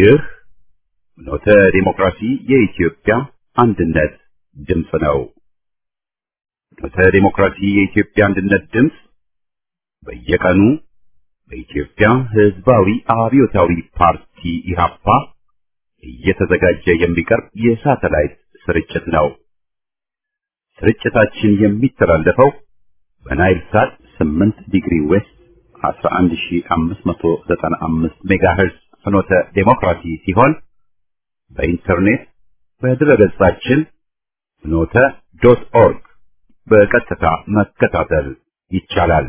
ይህ ኖተ ዲሞክራሲ የኢትዮጵያ አንድነት ድምፅ ነው። ኖተ ዲሞክራሲ የኢትዮጵያ አንድነት ድምፅ በየቀኑ በኢትዮጵያ ሕዝባዊ አብዮታዊ ፓርቲ ኢህአፓ እየተዘጋጀ የሚቀርብ የሳተላይት ስርጭት ነው። ስርጭታችን የሚተላለፈው በናይል ሳት 8 ዲግሪ ዌስት 11595 ሜጋሄርዝ ፍኖተ ዴሞክራሲ ሲሆን በኢንተርኔት በድረገጻችን ፍኖተ ዶት ኦርግ በቀጥታ መከታተል ይቻላል።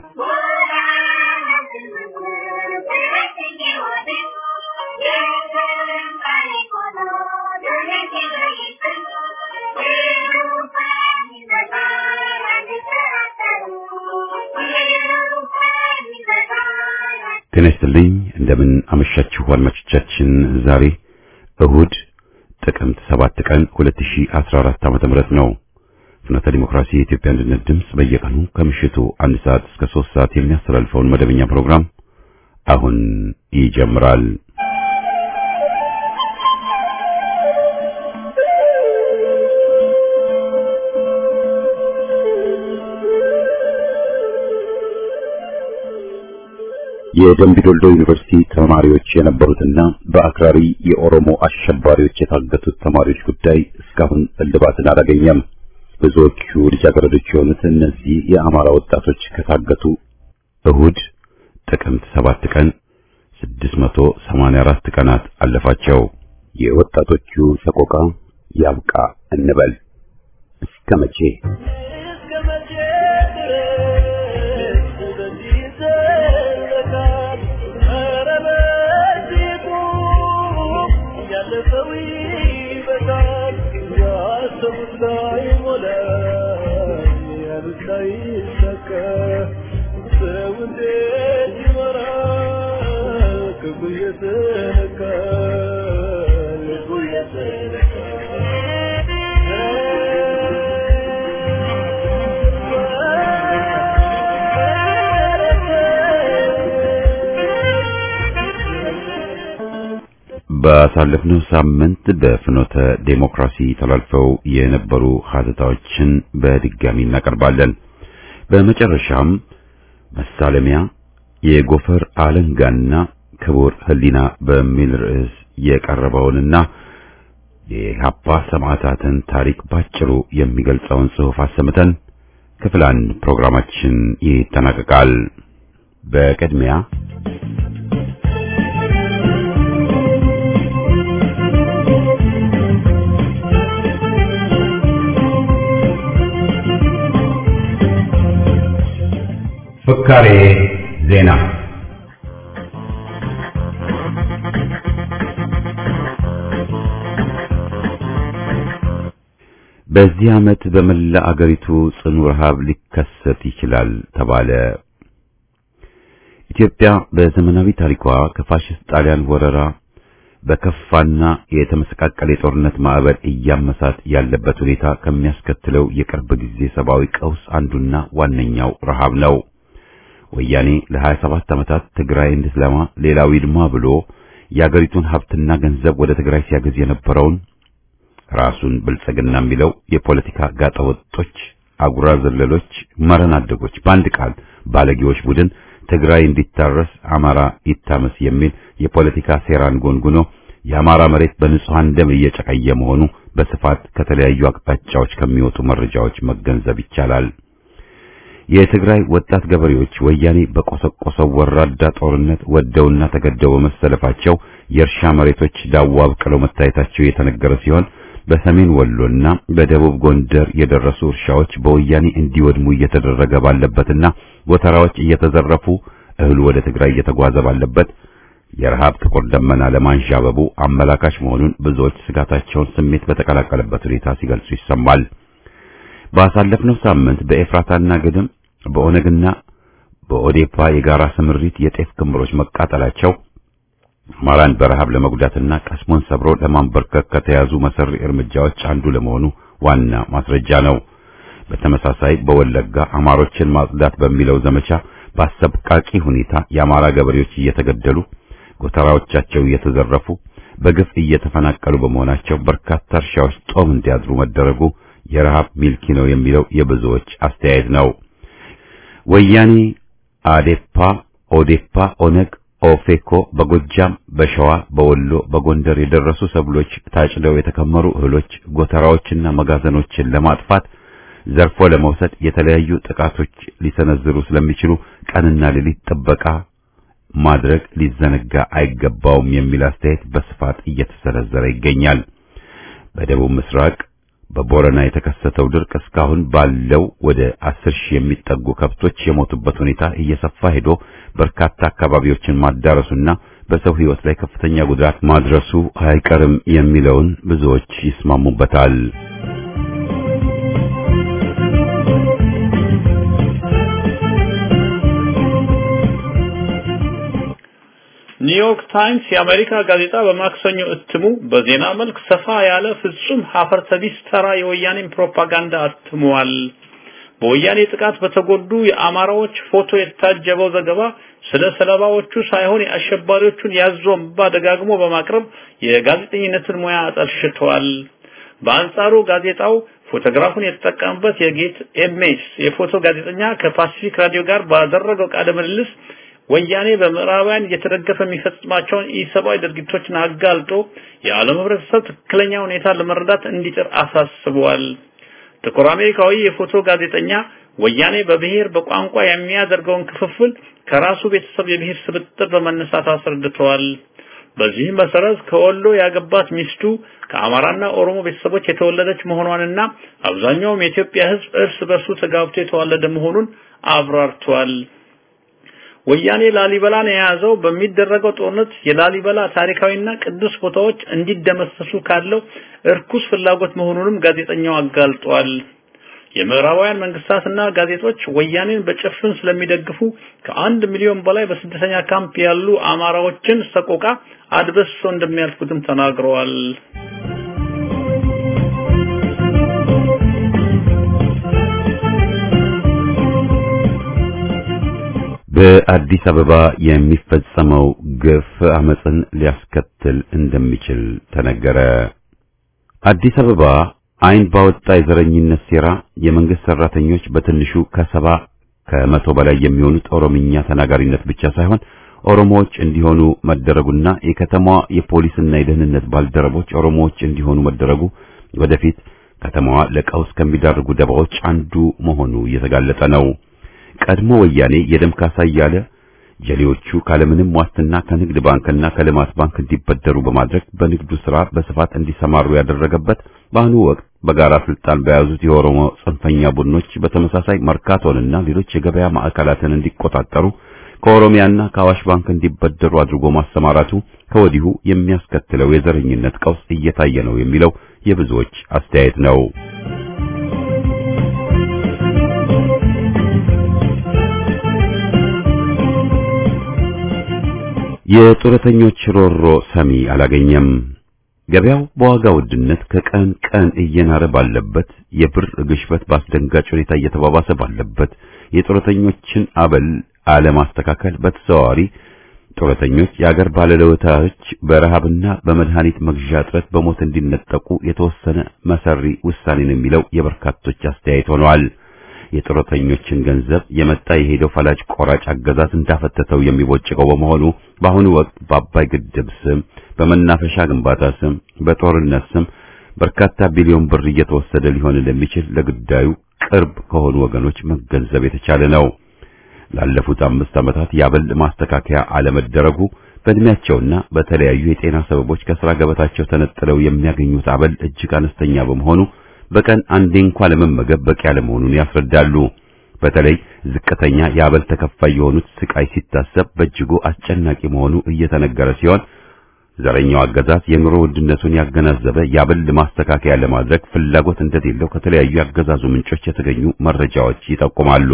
ጤና ይስጥልኝ። እንደምን አመሻችሁ አድማጮቻችን። ዛሬ እሁድ ጥቅምት 7 ቀን 2014 ዓመተ ምህረት ነው። ፍኖተ ዲሞክራሲ የኢትዮጵያ አንድነት ድምፅ በየቀኑ ከምሽቱ አንድ ሰዓት እስከ 3 ሰዓት የሚያስተላልፈውን መደበኛ ፕሮግራም አሁን ይጀምራል። የደምቢዶልዶ ዩኒቨርሲቲ ተማሪዎች የነበሩትና በአክራሪ የኦሮሞ አሸባሪዎች የታገቱት ተማሪዎች ጉዳይ እስካሁን እልባትን አላገኘም። ብዙዎቹ ልጃገረዶች የሆኑት እነዚህ የአማራ ወጣቶች ከታገቱ እሁድ ጥቅምት ሰባት ቀን 684 ቀናት አለፋቸው። የወጣቶቹ ሰቆቃ ያብቃ እንበል። እስከ መቼ? ባሳለፍነው ሳምንት በፍኖተ ዴሞክራሲ ተላልፈው የነበሩ ሀተታዎችን በድጋሚ እናቀርባለን። በመጨረሻም መሳለሚያ የጎፈር አለንጋና ክቡር ሕሊና በሚል ርዕስ የቀረበውንና የኢህአፓ ሰማዕታትን ታሪክ ባጭሩ የሚገልጸውን ጽሑፍ አሰምተን ክፍል አንድ ፕሮግራማችን ይጠናቀቃል። በቅድሚያ ፍካሬ ዜና። በዚህ ዓመት በመላ አገሪቱ ጽኑ ረሃብ ሊከሰት ይችላል ተባለ። ኢትዮጵያ በዘመናዊ ታሪኳ ከፋሽስት ጣሊያን ወረራ በከፋና የተመሰቃቀለ የጦርነት ማዕበል እያመሳት ያለበት ሁኔታ ከሚያስከትለው የቅርብ ጊዜ ሰብአዊ ቀውስ አንዱና ዋነኛው ረሃብ ነው። ወያኔ ለ27 ዓመታት ትግራይ እንድትለማ ሌላው ይልማ ብሎ የአገሪቱን ሀብትና ገንዘብ ወደ ትግራይ ሲያገዝ የነበረውን ራሱን ብልጽግና የሚለው የፖለቲካ ጋጠወጦች፣ አጉራ ዘለሎች፣ መረን አደጎች፣ በአንድ ቃል ባለጌዎች ቡድን ትግራይ እንዲታረስ አማራ ይታመስ የሚል የፖለቲካ ሴራን ጎንጉኖ የአማራ መሬት በንጹሃን ደም እየጨቀየ መሆኑ በስፋት ከተለያዩ አቅጣጫዎች ከሚወጡ መረጃዎች መገንዘብ ይቻላል። የትግራይ ወጣት ገበሬዎች ወያኔ በቆሰቆሰው ወራዳ ጦርነት ወደውና ተገደው በመሰለፋቸው የእርሻ መሬቶች ዳዋ አብቅለው መታየታቸው የተነገረ ሲሆን በሰሜን ወሎና በደቡብ ጎንደር የደረሱ እርሻዎች በወያኔ እንዲወድሙ እየተደረገ ባለበትና ጎተራዎች እየተዘረፉ እህሉ ወደ ትግራይ እየተጓዘ ባለበት የረሃብ ጥቁር ደመና ለማንዣበቡ አመላካች መሆኑን ብዙዎች ስጋታቸውን ስሜት በተቀላቀለበት ሁኔታ ሲገልጹ ይሰማል። ባሳለፍነው ሳምንት በኤፍራታና ግድም በኦነግና በኦዴፓ የጋራ ስምሪት የጤፍ ክምሮች መቃጠላቸው አማራን በረሃብ ለመጉዳትና ቀስሞን ሰብሮ ለማንበርከክ ከተያዙ መሰሪ እርምጃዎች አንዱ ለመሆኑ ዋና ማስረጃ ነው። በተመሳሳይ በወለጋ አማሮችን ማጽዳት በሚለው ዘመቻ በአሰቃቂ ሁኔታ የአማራ ገበሬዎች እየተገደሉ ጎተራዎቻቸው እየተዘረፉ በግፍ እየተፈናቀሉ በመሆናቸው በርካታ እርሻዎች ጦም እንዲያድሩ መደረጉ የረሃብ ሚልኪ ነው የሚለው የብዙዎች አስተያየት ነው። ወያኔ፣ አዴፓ፣ ኦዴፓ፣ ኦነግ፣ ኦፌኮ በጎጃም፣ በሸዋ፣ በወሎ፣ በጎንደር የደረሱ ሰብሎች ታጭደው የተከመሩ እህሎች፣ ጎተራዎችና መጋዘኖችን ለማጥፋት ዘርፎ ለመውሰድ የተለያዩ ጥቃቶች ሊሰነዝሩ ስለሚችሉ ቀንና ሌሊት ጥበቃ ማድረግ ሊዘነጋ አይገባውም የሚል አስተያየት በስፋት እየተሰነዘረ ይገኛል። በደቡብ ምስራቅ በቦረና የተከሰተው ድርቅ እስካሁን ባለው ወደ አስር ሺህ የሚጠጉ ከብቶች የሞቱበት ሁኔታ እየሰፋ ሄዶ በርካታ አካባቢዎችን ማዳረሱና በሰው ሕይወት ላይ ከፍተኛ ጉዳት ማድረሱ አይቀርም የሚለውን ብዙዎች ይስማሙበታል። ኒውዮርክ ታይምስ የአሜሪካ ጋዜጣ በማክሰኞ እትሙ በዜና መልክ ሰፋ ያለ ፍጹም ሀፈርተቢስ ተራ የወያኔን ፕሮፓጋንዳ አትሟል። በወያኔ ጥቃት በተጎዱ የአማራዎች ፎቶ የታጀበው ዘገባ ስለ ሰለባዎቹ ሳይሆን የአሸባሪዎቹን ያዞምባ ደጋግሞ በማቅረብ የጋዜጠኝነትን ሙያ አጠልሽቷል። በአንጻሩ ጋዜጣው ፎቶግራፉን የተጠቀመበት የጌት ኤምኤስ የፎቶ ጋዜጠኛ ከፓሲፊክ ራዲዮ ጋር ባደረገው ቃለ ምልልስ ወያኔ በምዕራባውያን እየተደገፈ የሚፈጽማቸውን ኢሰብአዊ ድርጊቶችን አጋልጦ የዓለም ሕብረተሰብ ትክክለኛ ሁኔታ ለመረዳት እንዲጥር አሳስቧል። ጥቁር አሜሪካዊ የፎቶ ጋዜጠኛ ወያኔ በብሔር በቋንቋ የሚያደርገውን ክፍፍል ከራሱ ቤተሰብ የብሔር ስብጥር በመነሳት አስረድተዋል። በዚህ መሰረት ከወሎ ያገባት ሚስቱ ከአማራና ኦሮሞ ቤተሰቦች የተወለደች መሆኗንና አብዛኛውም የኢትዮጵያ ሕዝብ እርስ በርሱ ተጋብቶ የተዋለደ መሆኑን አብራርቷል። ወያኔ ላሊበላን የያዘው በሚደረገው ጦርነት የላሊበላ ታሪካዊና ቅዱስ ቦታዎች እንዲደመሰሱ ካለው እርኩስ ፍላጎት መሆኑንም ጋዜጠኛው አጋልጧል። የምዕራባውያን መንግስታትና ጋዜጦች ወያኔን በጭፍን ስለሚደግፉ ከአንድ ሚሊዮን በላይ በስደተኛ ካምፕ ያሉ አማራዎችን ሰቆቃ አድበስሶ እንደሚያልፉትም ተናግረዋል። በአዲስ አበባ የሚፈጸመው ግፍ አመፅን ሊያስከትል እንደሚችል ተነገረ። አዲስ አበባ አይን ባወጣ የዘረኝነት ሴራ የመንግስት ሰራተኞች በትንሹ ከሰባ ከመቶ በላይ የሚሆኑት ኦሮምኛ ተናጋሪነት ብቻ ሳይሆን ኦሮሞዎች እንዲሆኑ መደረጉና የከተማዋ የፖሊስና የደህንነት ባልደረቦች ኦሮሞዎች እንዲሆኑ መደረጉ ወደፊት ከተማዋ ለቀውስ ከሚዳርጉ ደባዎች አንዱ መሆኑ እየተጋለጠ ነው። ቀድሞ ወያኔ የደም ካሳ እያለ ጀሌዎቹ ካለምንም ዋስትና ከንግድ ባንክና ከልማት ባንክ እንዲበደሩ በማድረግ በንግዱ ስራ በስፋት እንዲሰማሩ ያደረገበት በአሁኑ ወቅት በጋራ ስልጣን በያዙት የኦሮሞ ጽንፈኛ ቡድኖች በተመሳሳይ መርካቶንና ሌሎች የገበያ ማዕከላትን እንዲቆጣጠሩ ከኦሮሚያና ከአዋሽ ባንክ እንዲበደሩ አድርጎ ማሰማራቱ ከወዲሁ የሚያስከትለው የዘረኝነት ቀውስ እየታየ ነው የሚለው የብዙዎች አስተያየት ነው። የጡረተኞች ሮሮ ሰሚ አላገኘም። ገበያው በዋጋ ውድነት ከቀን ቀን እየናረ ባለበት፣ የብር ግሽበት በአስደንጋጭ ሁኔታ እየተባባሰ ባለበት፣ የጡረተኞችን አበል አለማስተካከል በተዘዋዋሪ ጡረተኞች የአገር ባለለውታዎች በረሃብና በመድኃኒት መግዣ እጥረት በሞት እንዲነጠቁ የተወሰነ መሰሪ ውሳኔ ነው የሚለው የበርካቶች አስተያየት ሆነዋል። የጡረተኞችን ገንዘብ የመጣ የሄደው ፈላጭ ቆራጭ አገዛዝ እንዳፈተተው የሚቦጭቀው በመሆኑ በአሁኑ ወቅት በአባይ ግድብ ስም፣ በመናፈሻ ግንባታ ስም፣ በጦርነት ስም በርካታ ቢሊዮን ብር እየተወሰደ ሊሆን እንደሚችል ለጉዳዩ ቅርብ ከሆኑ ወገኖች መገንዘብ የተቻለ ነው። ላለፉት አምስት ዓመታት የአበል ማስተካከያ አለመደረጉ በእድሜያቸውና በተለያዩ የጤና ሰበቦች ከስራ ገበታቸው ተነጥለው የሚያገኙት አበል እጅግ አነስተኛ በመሆኑ በቀን አንዴ እንኳን ለመመገብ በቂ ያለመሆኑን ያስረዳሉ። በተለይ ዝቅተኛ የአበል ተከፋይ የሆኑት ስቃይ ሲታሰብ በእጅጉ አስጨናቂ መሆኑ እየተነገረ ሲሆን ዘረኛው አገዛዝ የኑሮ ውድነቱን ያገናዘበ የአበል ማስተካከያ ለማድረግ ፍላጎት እንደሌለው ከተለያዩ ያገዛዙ ምንጮች የተገኙ መረጃዎች ይጠቁማሉ።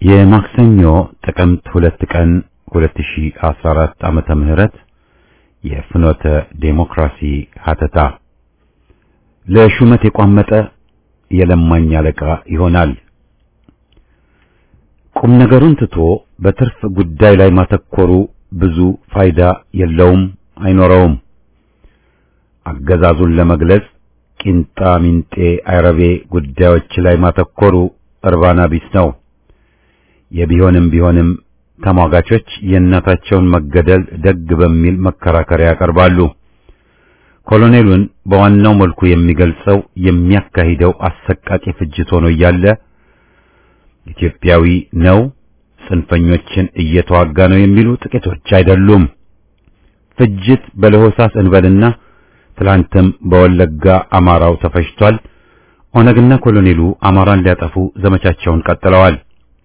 የማክሰኞ ጥቅምት ሁለት ቀን 2014 ዓመተ ምህረት የፍኖተ ዴሞክራሲ ሀተታ ለሹመት የቋመጠ የለማኝ አለቃ ይሆናል። ቁም ነገሩን ትቶ በትርፍ ጉዳይ ላይ ማተኮሩ ብዙ ፋይዳ የለውም፣ አይኖረውም። አገዛዙን ለመግለጽ ቂንጣ ሚንጤ አይረቤ ጉዳዮች ላይ ማተኮሩ እርባና ቢስ ነው። የቢሆንም ቢሆንም ተሟጋቾች የእናታቸውን መገደል ደግ በሚል መከራከሪያ ያቀርባሉ። ኮሎኔሉን በዋናው መልኩ የሚገልጸው የሚያካሂደው አሰቃቂ ፍጅት ሆኖ እያለ ኢትዮጵያዊ ነው፣ ጽንፈኞችን እየተዋጋ ነው የሚሉ ጥቂቶች አይደሉም። ፍጅት በለሆሳስ እንበልና ትላንትም በወለጋ አማራው ተፈጅቷል። ኦነግና ኮሎኔሉ አማራን ሊያጠፉ ዘመቻቸውን ቀጥለዋል።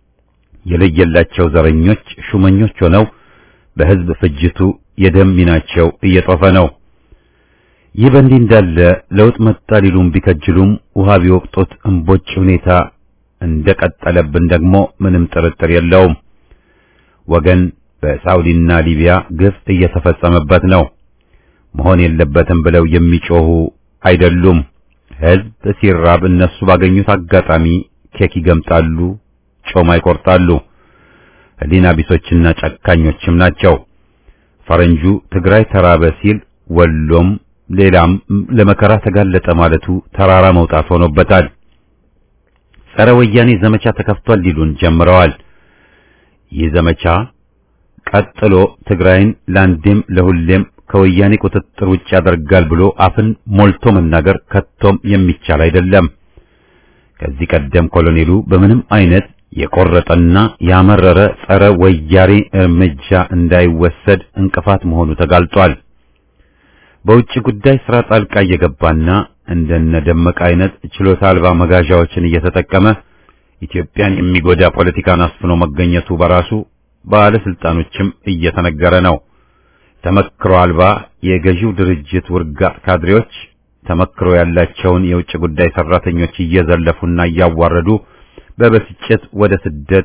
የለየላቸው ዘረኞች ሹመኞች ሆነው በሕዝብ ፍጅቱ የደም ሚናቸው እየጦፈ ነው። ይህ በእንዲህ እንዳለ ለውጥ መጣ ሊሉም ቢከጅሉም ውሃ ቢወቅጡት እምቦጭ ሁኔታ እንደቀጠለብን ደግሞ ምንም ጥርጥር የለውም። ወገን በሳውዲና ሊቢያ ግፍ እየተፈጸመበት ነው። መሆን የለበትም ብለው የሚጮሁ አይደሉም። ሕዝብ ሲራብ እነሱ ባገኙት አጋጣሚ ኬክ ይገምጣሉ፣ ጮማ ይቆርጣሉ። ሕሊና ቢሶችና ጨካኞችም ናቸው። ፈረንጁ ትግራይ ተራበ ሲል ወሎም ሌላም ለመከራ ተጋለጠ ማለቱ ተራራ መውጣት ሆኖበታል። ጸረ ወያኔ ዘመቻ ተከፍቷል ሊሉን ጀምረዋል። ይህ ዘመቻ ቀጥሎ ትግራይን ለአንዴም ለሁሌም ከወያኔ ቁጥጥር ውጭ ያደርጋል ብሎ አፍን ሞልቶ መናገር ከቶም የሚቻል አይደለም። ከዚህ ቀደም ኮሎኔሉ በምንም አይነት የቆረጠና ያመረረ ጸረ ወያኔ እርምጃ እንዳይወሰድ እንቅፋት መሆኑ ተጋልጧል። በውጭ ጉዳይ ስራ ጣልቃ እየገባና እንደነ ደመቀ አይነት ችሎታ አልባ መጋዣዎችን እየተጠቀመ ኢትዮጵያን የሚጎዳ ፖለቲካን አስፍኖ መገኘቱ በራሱ ባለስልጣኖችም እየተነገረ ነው። ተመክሮ አልባ የገዢው ድርጅት ውርጋጥ ካድሬዎች ተመክሮ ያላቸውን የውጭ ጉዳይ ሰራተኞች እየዘለፉና እያዋረዱ በብስጭት ወደ ስደት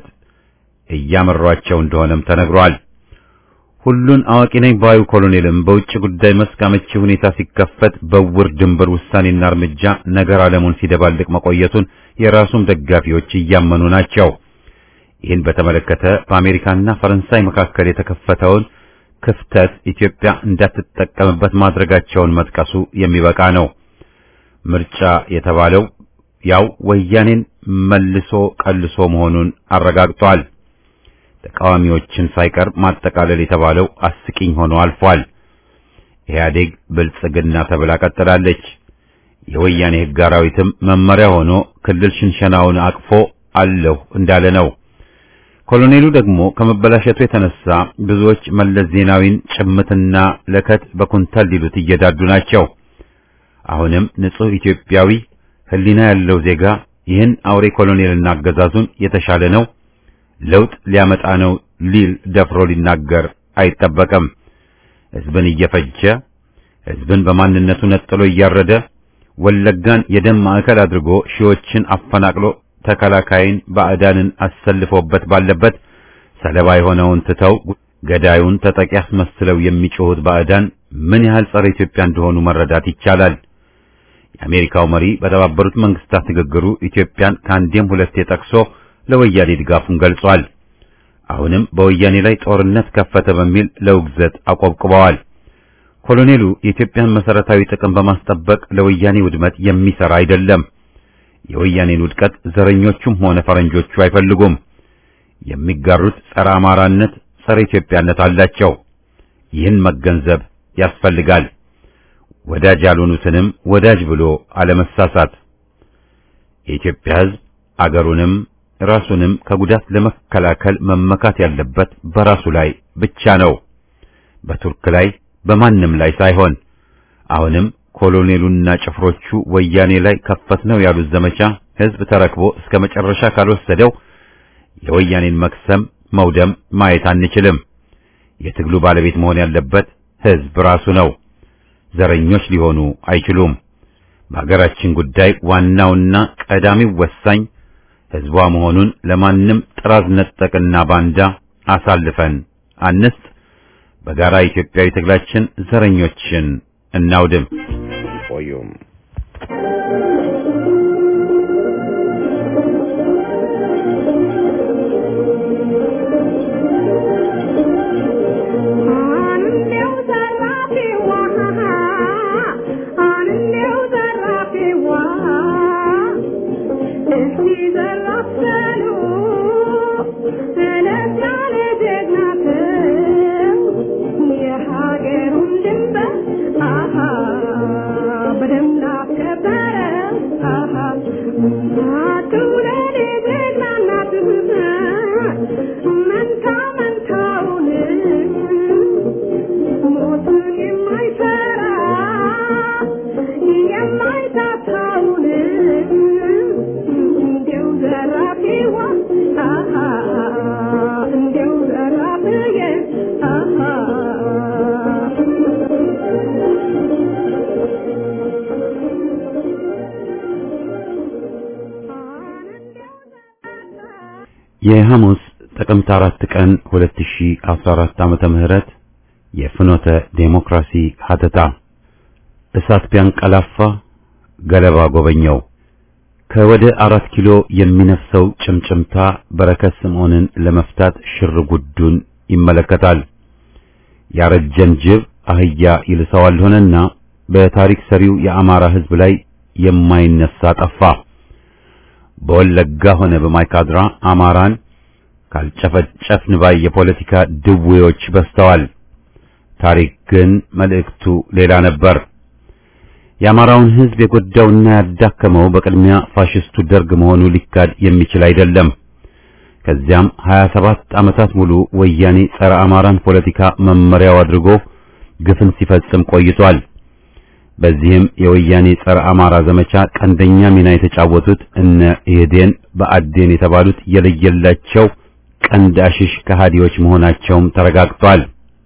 እያመሯቸው እንደሆነም ተነግሯል። ሁሉን አዋቂ ነኝ ባዩ ኮሎኔልም በውጭ ጉዳይ መስክ አመቺ ሁኔታ ሲከፈት በውር ድንበር ውሳኔና እርምጃ ነገር ዓለሙን ሲደባልቅ መቆየቱን የራሱም ደጋፊዎች እያመኑ ናቸው። ይህን በተመለከተ በአሜሪካና ፈረንሳይ መካከል የተከፈተውን ክፍተት ኢትዮጵያ እንዳትጠቀምበት ማድረጋቸውን መጥቀሱ የሚበቃ ነው። ምርጫ የተባለው ያው ወያኔን መልሶ ቀልሶ መሆኑን አረጋግጧል። ተቃዋሚዎችን ሳይቀር ማጠቃለል የተባለው አስቂኝ ሆኖ አልፏል። ኢህአዴግ ብልጽግና ተብላ ቀጥላለች። የወያኔ ሕግ አራዊትም መመሪያ ሆኖ ክልል ሽንሸናውን አቅፎ አለሁ እንዳለ ነው። ኮሎኔሉ ደግሞ ከመበላሸቱ የተነሳ ብዙዎች መለስ ዜናዊን ጭምትና ለከት በኩንታል ሊሉት እየዳዱ ናቸው። አሁንም ንጹሕ ኢትዮጵያዊ ሕሊና ያለው ዜጋ ይህን አውሬ ኮሎኔልና አገዛዙን የተሻለ ነው ለውጥ ሊያመጣ ነው ሊል ደፍሮ ሊናገር አይጠበቅም። ሕዝብን እየፈጀ ሕዝብን በማንነቱ ነጥሎ እያረደ ወለጋን የደም ማዕከል አድርጎ ሺዎችን አፈናቅሎ ተከላካይን ባዕዳንን አሰልፎበት ባለበት ሰለባ የሆነውን ትተው ገዳዩን ተጠቂ አስመስለው የሚጮሁት ባዕዳን ምን ያህል ጸረ ኢትዮጵያ እንደሆኑ መረዳት ይቻላል። የአሜሪካው መሪ በተባበሩት መንግስታት ንግግሩ ኢትዮጵያን ከአንዴም ሁለቴ ጠቅሶ ለወያኔ ድጋፉን ገልጿል። አሁንም በወያኔ ላይ ጦርነት ከፈተ በሚል ለውግዘት አቆብቁበዋል። ኮሎኔሉ የኢትዮጵያን መሰረታዊ ጥቅም በማስጠበቅ ለወያኔ ውድመት የሚሰራ አይደለም። የወያኔን ውድቀት ዘረኞቹም ሆነ ፈረንጆቹ አይፈልጉም። የሚጋሩት ጸረ አማራነት፣ ጸረ ኢትዮጵያነት አላቸው። ይህን መገንዘብ ያስፈልጋል። ወዳጅ ያልሆኑትንም ወዳጅ ብሎ አለመሳሳት። የኢትዮጵያ ሕዝብ አገሩንም ራሱንም ከጉዳት ለመከላከል መመካት ያለበት በራሱ ላይ ብቻ ነው፣ በቱርክ ላይ በማንም ላይ ሳይሆን። አሁንም ኮሎኔሉና ጭፍሮቹ ወያኔ ላይ ከፈት ነው ያሉት ዘመቻ ሕዝብ ተረክቦ እስከ መጨረሻ ካልወሰደው የወያኔን መክሰም መውደም ማየት አንችልም። የትግሉ ባለቤት መሆን ያለበት ሕዝብ ራሱ ነው። ዘረኞች ሊሆኑ አይችሉም። በሀገራችን ጉዳይ ዋናውና ቀዳሚው ወሳኝ ሕዝቧ መሆኑን ለማንም ጥራዝ ነጠቅና ባንዳ አሳልፈን አንስት። በጋራ ኢትዮጵያዊ ትግላችን ዘረኞችን እናውድም። ቆዩም የሐሙስ ጥቅምት አራት ቀን 2014 ዓመተ ምህረት የፍኖተ ዴሞክራሲ ሀተታ እሳት ቢያንቀላፋ ገለባ ጎበኘው። ከወደ አራት ኪሎ የሚነፍሰው ጭምጭምታ በረከት ስምዖንን ለመፍታት ሽር ጉዱን ይመለከታል። ያረጀን ጅብ አህያ ይልሰዋል ሆነና በታሪክ ሰሪው የአማራ ሕዝብ ላይ የማይነሳ ጠፋ። በወለጋ ሆነ በማይካድራ አማራን ካልጨፈጨፍን ባይ የፖለቲካ ድዌዎች በዝተዋል። ታሪክ ግን መልእክቱ ሌላ ነበር። የአማራውን ሕዝብ የጎዳውና ያዳከመው በቅድሚያ ፋሽስቱ ደርግ መሆኑ ሊካድ የሚችል አይደለም። ከዚያም 27 ዓመታት ሙሉ ወያኔ ጸረ አማራን ፖለቲካ መመሪያው አድርጎ ግፍን ሲፈጽም ቆይቷል። በዚህም የወያኔ ጸረ አማራ ዘመቻ ቀንደኛ ሚና የተጫወቱት እነ ኢህዴን በአዴን የተባሉት የለየላቸው ቀንድ አሽሽ ከሃዲዎች መሆናቸውም ተረጋግጧል።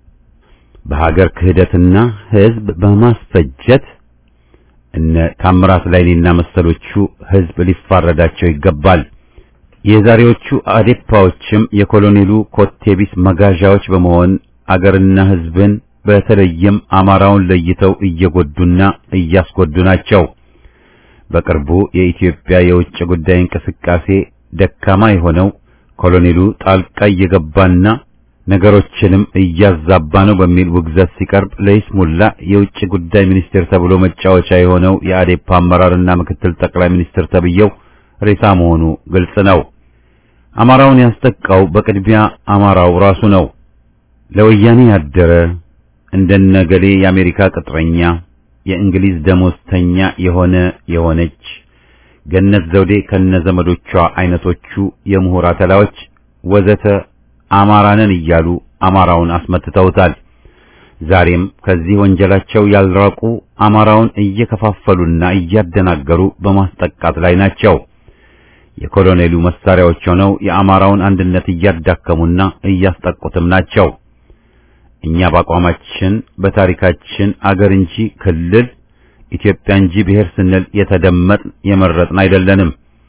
በሀገር ክህደትና ሕዝብ በማስፈጀት እነ ታምራት ላይኔና መሰሎቹ ሕዝብ ሊፋረዳቸው ይገባል። የዛሬዎቹ አዴፓዎችም የኮሎኔሉ ኮቴቢስ መጋዣዎች በመሆን አገርና ሕዝብን በተለይም አማራውን ለይተው እየጎዱና እያስጎዱ ናቸው። በቅርቡ የኢትዮጵያ የውጭ ጉዳይ እንቅስቃሴ ደካማ የሆነው ኮሎኔሉ ጣልቃ እየገባና ነገሮችንም እያዛባ ነው በሚል ውግዘት ሲቀርብ ለይስሙላ የውጭ ጉዳይ ሚኒስቴር ተብሎ መጫወቻ የሆነው የአዴፓ አመራርና ምክትል ጠቅላይ ሚኒስትር ተብየው ሬሳ መሆኑ ግልጽ ነው። አማራውን ያስጠቃው በቅድሚያ አማራው ራሱ ነው። ለወያኔ ያደረ እንደነገሌ የአሜሪካ ቅጥረኛ፣ የእንግሊዝ ደሞዝተኛ የሆነ የሆነች ገነት ዘውዴ ከነዘመዶቿ አይነቶቹ የምሁር አተላዎች ወዘተ አማራንን እያሉ አማራውን አስመትተውታል። ዛሬም ከዚህ ወንጀላቸው ያልራቁ አማራውን እየከፋፈሉና እያደናገሩ በማስጠቃት ላይ ናቸው። የኮሎኔሉ መሳሪያዎች ሆነው የአማራውን አንድነት እያዳከሙና እያስጠቁትም ናቸው። እኛ በአቋማችን በታሪካችን አገር እንጂ ክልል ኢትዮጵያ እንጂ ብሔር ስንል የተደመጥን የመረጥን አይደለንም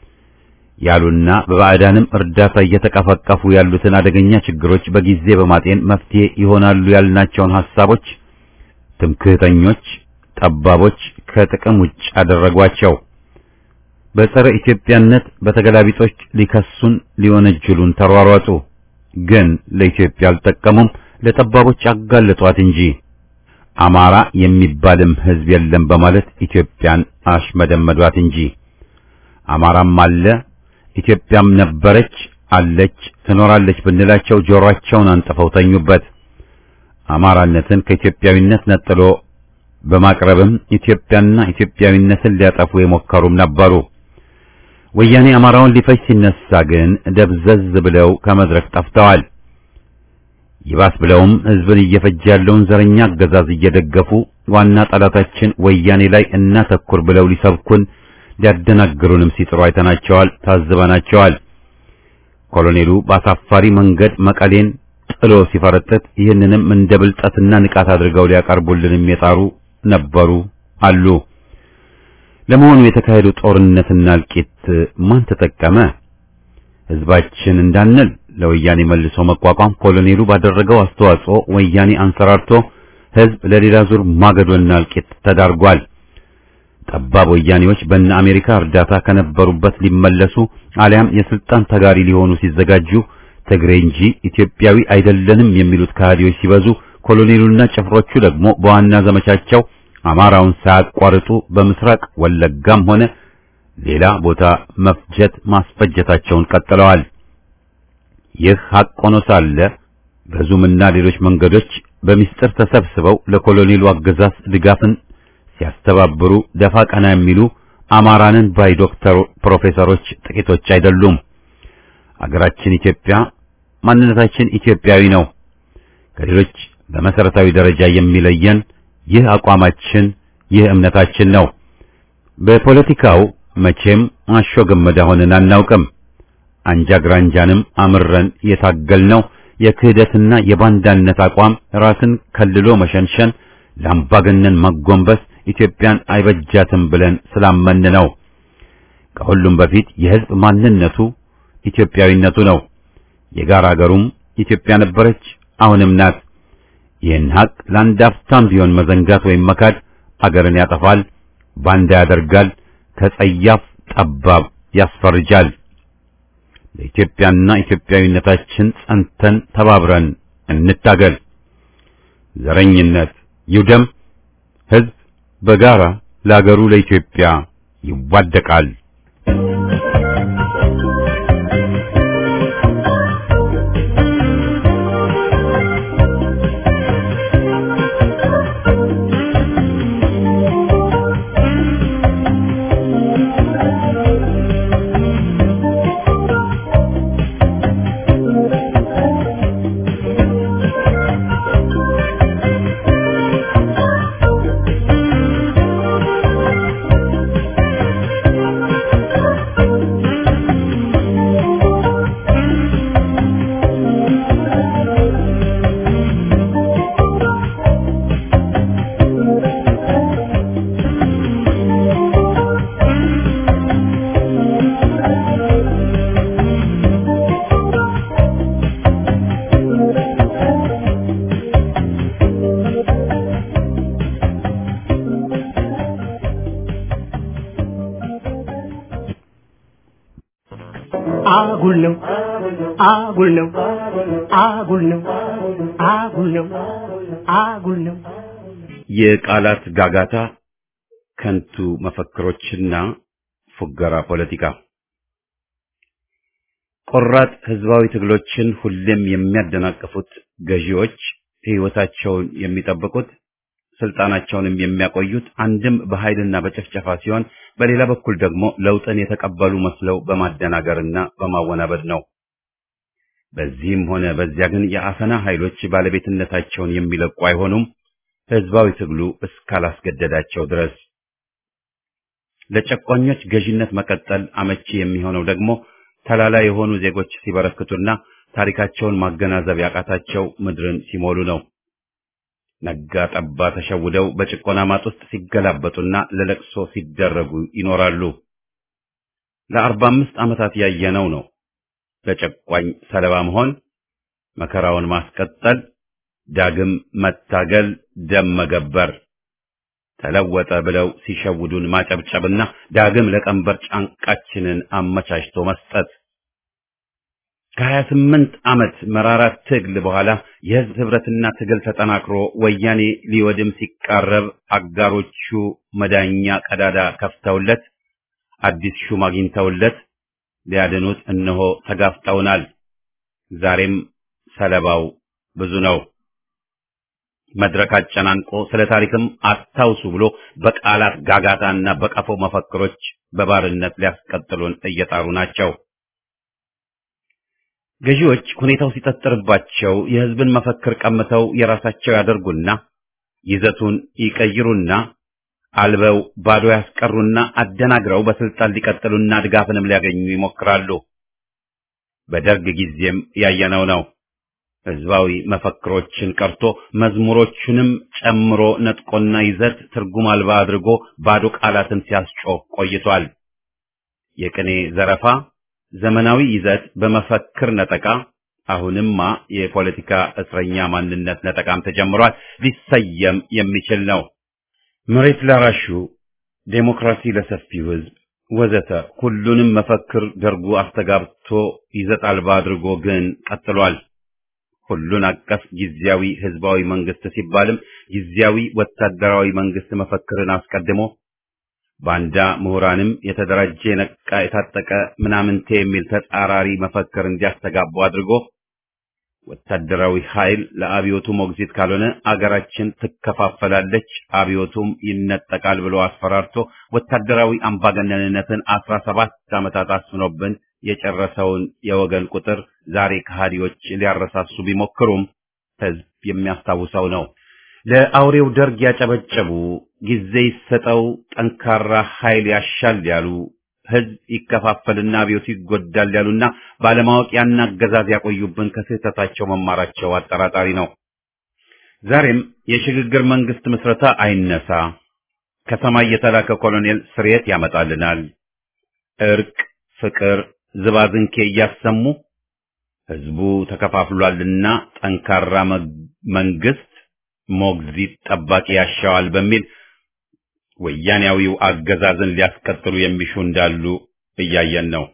ያሉና በባዕዳንም እርዳታ እየተቀፈቀፉ ያሉትን አደገኛ ችግሮች በጊዜ በማጤን መፍትሄ ይሆናሉ ያልናቸውን ሐሳቦች ትምክህተኞች፣ ጠባቦች ከጥቅም ውጭ አደረጓቸው። በጸረ ኢትዮጵያነት በተገላቢጦች ሊከሱን ሊወነጅሉን ተሯሯጡ። ግን ለኢትዮጵያ አልጠቀሙም፣ ለጠባቦች አጋለጧት እንጂ አማራ የሚባልም ሕዝብ የለም በማለት ኢትዮጵያን አሽመደመዷት እንጂ አማራም አለ ኢትዮጵያም ነበረች አለች ትኖራለች ብንላቸው ጆሮአቸውን አንጥፈው ተኙበት። አማራነትን ከኢትዮጵያዊነት ነጥሎ በማቅረብም ኢትዮጵያና ኢትዮጵያዊነትን ሊያጠፉ የሞከሩም ነበሩ። ወያኔ አማራውን ሊፈጅ ሲነሳ ግን ደብዘዝ ብለው ከመድረክ ጠፍተዋል። ይባስ ብለውም ሕዝብን እየፈጀ ያለውን ዘረኛ አገዛዝ እየደገፉ ዋና ጠላታችን ወያኔ ላይ እናተኩር ብለው ሊሰብኩን ሊያደናግሩንም ሲጥሩ አይተናቸዋል፣ ታዝበናቸዋል። ኮሎኔሉ በአሳፋሪ መንገድ መቀሌን ጥሎ ሲፈረጥጥ ይህንንም እንደ ብልጠትና ንቃት አድርገው ሊያቀርቡልንም የጣሩ ነበሩ አሉ። ለመሆኑ የተካሄዱ ጦርነትና እልቂት ማን ተጠቀመ? ህዝባችን እንዳንል ለወያኔ መልሶ መቋቋም ኮሎኔሉ ባደረገው አስተዋጽኦ ወያኔ አንሰራርቶ ህዝብ ለሌላ ዙር ማገዶና እልቂት ተዳርጓል። ጠባብ ወያኔዎች በእነ አሜሪካ እርዳታ ከነበሩበት ሊመለሱ አሊያም የስልጣን ተጋሪ ሊሆኑ ሲዘጋጁ ትግሬ እንጂ ኢትዮጵያዊ አይደለንም የሚሉት ከሃዲዎች ሲበዙ ኮሎኔሉና ጭፍሮቹ ደግሞ በዋና ዘመቻቸው አማራውን ሳያቋርጡ በምስራቅ ወለጋም ሆነ ሌላ ቦታ መፍጀት ማስፈጀታቸውን ቀጥለዋል። ይህ ሐቅ ሆኖ ሳለ በዙምና ሌሎች መንገዶች በሚስጥር ተሰብስበው ለኮሎኔሉ አገዛዝ ድጋፍን ሲያስተባብሩ ደፋ ቀና የሚሉ አማራንን ባይ ዶክተር ፕሮፌሰሮች ጥቂቶች አይደሉም። አገራችን ኢትዮጵያ ማንነታችን ኢትዮጵያዊ ነው። ከሌሎች በመሰረታዊ ደረጃ የሚለየን ይህ አቋማችን፣ ይህ እምነታችን ነው። በፖለቲካው መቼም አሾ ገመዳ ሆነን አናውቅም። አንጃ ግራንጃንም አምረን የታገልነው የክህደትና የባንዳነት አቋም ራስን ከልሎ መሸንሸን፣ ለአምባገነን መጎንበስ ኢትዮጵያን አይበጃትም ብለን ስላመን ነው። ከሁሉም በፊት የሕዝብ ማንነቱ ኢትዮጵያዊነቱ ነው። የጋራ አገሩም ኢትዮጵያ ነበረች፣ አሁንም ናት። ይህን ሀቅ ለአንድ አፍታም ቢሆን መዘንጋት ወይም መካድ አገርን ያጠፋል፣ ባንዳ ያደርጋል፣ ከጸያፍ ጠባብ ያስፈርጃል። ለኢትዮጵያና ኢትዮጵያዊነታችን ጸንተን ተባብረን እንታገል። ዘረኝነት ይውደም። ሕዝብ በጋራ ለአገሩ ለኢትዮጵያ ይዋደቃል። አጉል ነው አጉል ነው አጉል ነው አጉል ነው አጉል ነው የቃላት ጋጋታ፣ ከንቱ መፈክሮችና ፉገራ ፖለቲካ ቆራጥ ህዝባዊ ትግሎችን ሁሌም የሚያደናቅፉት ገዢዎች ሕይወታቸውን የሚጠብቁት ስልጣናቸውንም የሚያቆዩት አንድም በኃይልና በጭፍጨፋ ሲሆን በሌላ በኩል ደግሞ ለውጥን የተቀበሉ መስለው በማደናገርና በማወናበድ ነው። በዚህም ሆነ በዚያ ግን የአፈና ኃይሎች ባለቤትነታቸውን የሚለቁ አይሆኑም፣ ህዝባዊ ትግሉ እስካላስገደዳቸው ድረስ። ለጨቋኞች ገዢነት መቀጠል አመቺ የሚሆነው ደግሞ ተላላ የሆኑ ዜጎች ሲበረክቱና ታሪካቸውን ማገናዘብ ያቃታቸው ምድርን ሲሞሉ ነው። ነጋ ጠባ ተሸውደው በጭቆና ማጥ ውስጥ ሲገላበጡና ለለቅሶ ሲደረጉ ይኖራሉ። ለአርባ አምስት ዓመታት ያየነው ነው። ለጨቋኝ ሰለባ መሆን፣ መከራውን ማስቀጠል፣ ዳግም መታገል፣ ደም መገበር፣ ተለወጠ ብለው ሲሸውዱን ማጨብጨብና ዳግም ለቀንበር ጫንቃችንን አመቻችቶ መስጠት ከሀያ ስምንት ዓመት መራራ ትግል በኋላ የህዝብ ህብረትና ትግል ተጠናክሮ ወያኔ ሊወድም ሲቃረብ አጋሮቹ መዳኛ ቀዳዳ ከፍተውለት አዲስ ሹም አግኝተውለት ሊያድኑት እነሆ ተጋፍጠውናል። ዛሬም ሰለባው ብዙ ነው። መድረክ አጨናንቆ ስለ ታሪክም አስታውሱ ብሎ በቃላት ጋጋታና በቀፎ መፈክሮች በባርነት ሊያስቀጥሉን እየጣሩ ናቸው። ገዢዎች ሁኔታው ሲጠጥርባቸው የህዝብን መፈክር ቀምተው የራሳቸው ያደርጉና ይዘቱን ይቀይሩና አልበው ባዶ ያስቀሩና አደናግረው በስልጣን ሊቀጥሉና ድጋፍንም ሊያገኙ ይሞክራሉ። በደርግ ጊዜም ያየነው ነው። ህዝባዊ መፈክሮችን ቀርቶ መዝሙሮቹንም ጨምሮ ነጥቆና ይዘት ትርጉም አልባ አድርጎ ባዶ ቃላትን ሲያስጮህ ቆይቷል። የቅኔ ዘረፋ፣ ዘመናዊ ይዘት በመፈክር ነጠቃ አሁንማ የፖለቲካ እስረኛ ማንነት ነጠቃም ተጀምሯል። ሊሰየም የሚችል ነው። መሬት ላራሹ፣ ዴሞክራሲ ለሰፊው ሕዝብ ወዘተ ሁሉንም መፈክር ደርጉ አስተጋብቶ ይዘት አልባ አድርጎ ግን ቀጥሏል። ሁሉን አቀፍ ጊዜያዊ ህዝባዊ መንግስት ሲባልም ጊዜያዊ ወታደራዊ መንግስት መፈክርን አስቀድሞ ባንዳ ምሁራንም የተደራጀ የነቃ የታጠቀ ምናምንቴ የሚል ተጻራሪ መፈክር እንዲያስተጋቡ አድርጎ ወታደራዊ ኃይል ለአብዮቱ ሞግዚት ካልሆነ አገራችን ትከፋፈላለች፣ አብዮቱም ይነጠቃል ብሎ አስፈራርቶ ወታደራዊ አምባገነንነትን አስራ ሰባት ዓመታት አስፍኖብን የጨረሰውን የወገን ቁጥር ዛሬ ከሃዲዎች ሊያረሳሱ ቢሞክሩም ህዝብ የሚያስታውሰው ነው። ለአውሬው ደርግ ያጨበጨቡ፣ ጊዜ ይሰጠው፣ ጠንካራ ኃይል ያሻል ያሉ፣ ህዝብ ይከፋፈልና አብዮቱ ይጎዳል ያሉና ባለማወቅ ያን አገዛዝ ያቆዩብን ከስህተታቸው መማራቸው አጠራጣሪ ነው። ዛሬም የሽግግር መንግስት ምስረታ አይነሳ፣ ከሰማይ የተላከ ኮሎኔል ስርየት ያመጣልናል፣ እርቅ፣ ፍቅር፣ ዝባዝንኬ እያሰሙ ህዝቡ ተከፋፍሏልና ጠንካራ መንግስት ሞግዚት ጠባቂ ያሻዋል በሚል ወያኔያዊው አገዛዝን ሊያስቀጥሉ የሚሹ እንዳሉ እያየን ነው።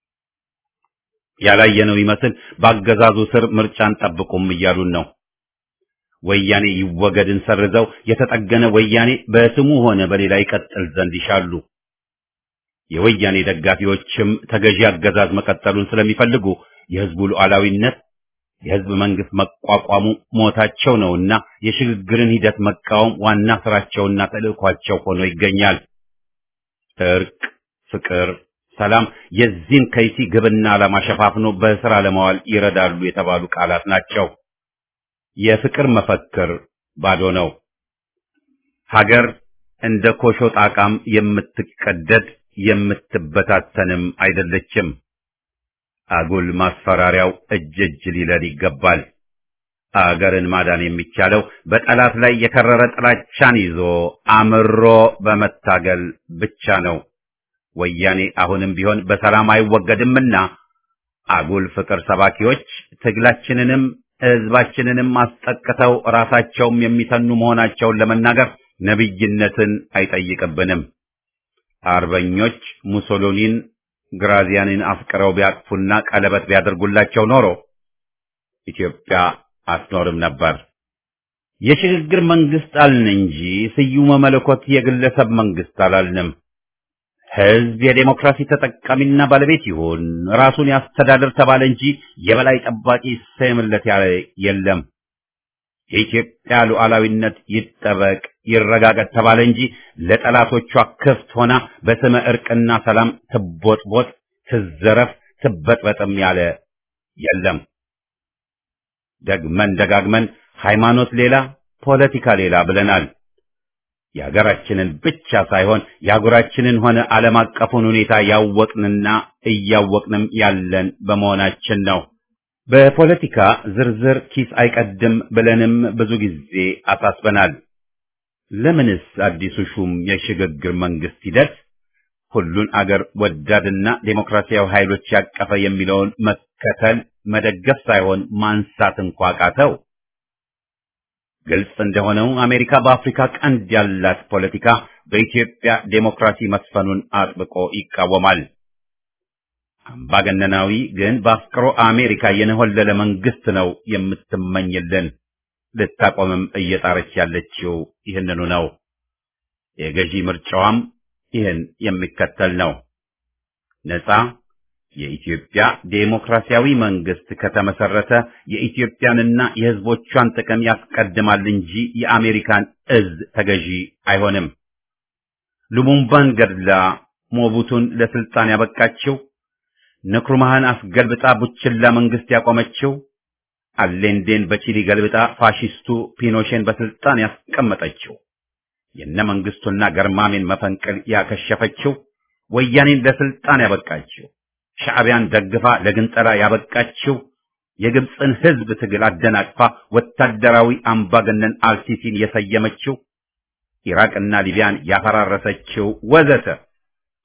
ያላየነው ይመስል በአገዛዙ ስር ምርጫን ጠብቁም እያሉን ነው። ወያኔ ይወገድን ሰርዘው የተጠገነ ወያኔ በስሙ ሆነ በሌላ ይቀጥል ዘንድ ይሻሉ። የወያኔ ደጋፊዎችም ተገዢ አገዛዝ መቀጠሉን ስለሚፈልጉ የህዝቡ ሉዓላዊነት የህዝብ መንግስት መቋቋሙ ሞታቸው ነውና የሽግግርን ሂደት መቃወም ዋና ስራቸውና ተልእኳቸው ሆኖ ይገኛል። እርቅ፣ ፍቅር፣ ሰላም የዚህን ከይሲ ግብና ዓላማ ሸፋፍኖ በስራ ለማዋል ይረዳሉ የተባሉ ቃላት ናቸው። የፍቅር መፈክር ባዶ ነው። ሀገር እንደ ኮሾ ጣቃም የምትቀደድ የምትበታተንም አይደለችም። አጉል ማስፈራሪያው እጅ እጅ ሊለል ይገባል። አገርን ማዳን የሚቻለው በጠላት ላይ የከረረ ጥላቻን ይዞ አምሮ በመታገል ብቻ ነው። ወያኔ አሁንም ቢሆን በሰላም አይወገድምና አጉል ፍቅር ሰባኪዎች ትግላችንንም ህዝባችንንም አስጠቅተው ራሳቸውም የሚተኑ መሆናቸውን ለመናገር ነቢይነትን አይጠይቅብንም። አርበኞች ሙሶሎኒን ግራዚያንን አፍቅረው ቢያቅፉና ቀለበት ቢያደርጉላቸው ኖሮ ኢትዮጵያ አትኖርም ነበር። የሽግግር መንግስት አልን እንጂ ስዩመ መለኮት የግለሰብ መንግስት አላልንም። ህዝብ የዴሞክራሲ ተጠቃሚና ባለቤት ይሁን፣ ራሱን ያስተዳድር ተባለ እንጂ የበላይ ጠባቂ ይሰየምለት ያለ የለም። የኢትዮጵያ ሉዓላዊነት ይጠበቅ ይረጋገጥ ተባለ እንጂ ለጠላቶቿ ክፍት ሆና በስመ እርቅና ሰላም ትቦጥቦጥ፣ ትዘረፍ፣ ትበጥበጥም ያለ የለም። ደግመን ደጋግመን ሃይማኖት ሌላ ፖለቲካ ሌላ ብለናል። የሀገራችንን ብቻ ሳይሆን የአህጉራችንን ሆነ ዓለም አቀፉን ሁኔታ ያወቅንና እያወቅንም ያለን በመሆናችን ነው። በፖለቲካ ዝርዝር ኪስ አይቀድም ብለንም ብዙ ጊዜ አሳስበናል። ለምንስ አዲሱ ሹም የሽግግር መንግስት ሂደት ሁሉን አገር ወዳድና ዴሞክራሲያዊ ኃይሎች ያቀፈ የሚለውን መከተል መደገፍ ሳይሆን ማንሳት እንኳ ቃተው? ግልጽ እንደሆነው አሜሪካ በአፍሪካ ቀንድ ያላት ፖለቲካ በኢትዮጵያ ዴሞክራሲ መስፈኑን አጥብቆ ይቃወማል። አምባገነናዊ ግን በአፍቅሮ አሜሪካ የነሆለለ መንግስት ነው የምትመኝልን። ልታቆምም እየጣረች ያለችው ይህንኑ ነው። የገዢ ምርጫዋም ይህን የሚከተል ነው። ነፃ የኢትዮጵያ ዴሞክራሲያዊ መንግስት ከተመሰረተ የኢትዮጵያንና የሕዝቦቿን ጥቅም ያስቀድማል እንጂ የአሜሪካን እዝ ተገዢ አይሆንም። ሉሙምባን ገድላ ሞቡቱን ለስልጣን ያበቃችው ንክሩማህን አስገልብጣ ቡችላ መንግስት ያቆመችው አሌንዴን በቺሊ ገልብጣ ፋሺስቱ ፒኖሼን በስልጣን ያስቀመጠችው የነ መንግስቱና ገርማሜን መፈንቅል ያከሸፈችው ወያኔን ለስልጣን ያበቃችው ሻዕቢያን ደግፋ ለግንጠላ ያበቃችው የግብፅን ህዝብ ትግል አደናቅፋ ወታደራዊ አምባገነን አልሲሲን የሰየመችው ኢራቅና ሊቢያን ያፈራረሰችው ወዘተ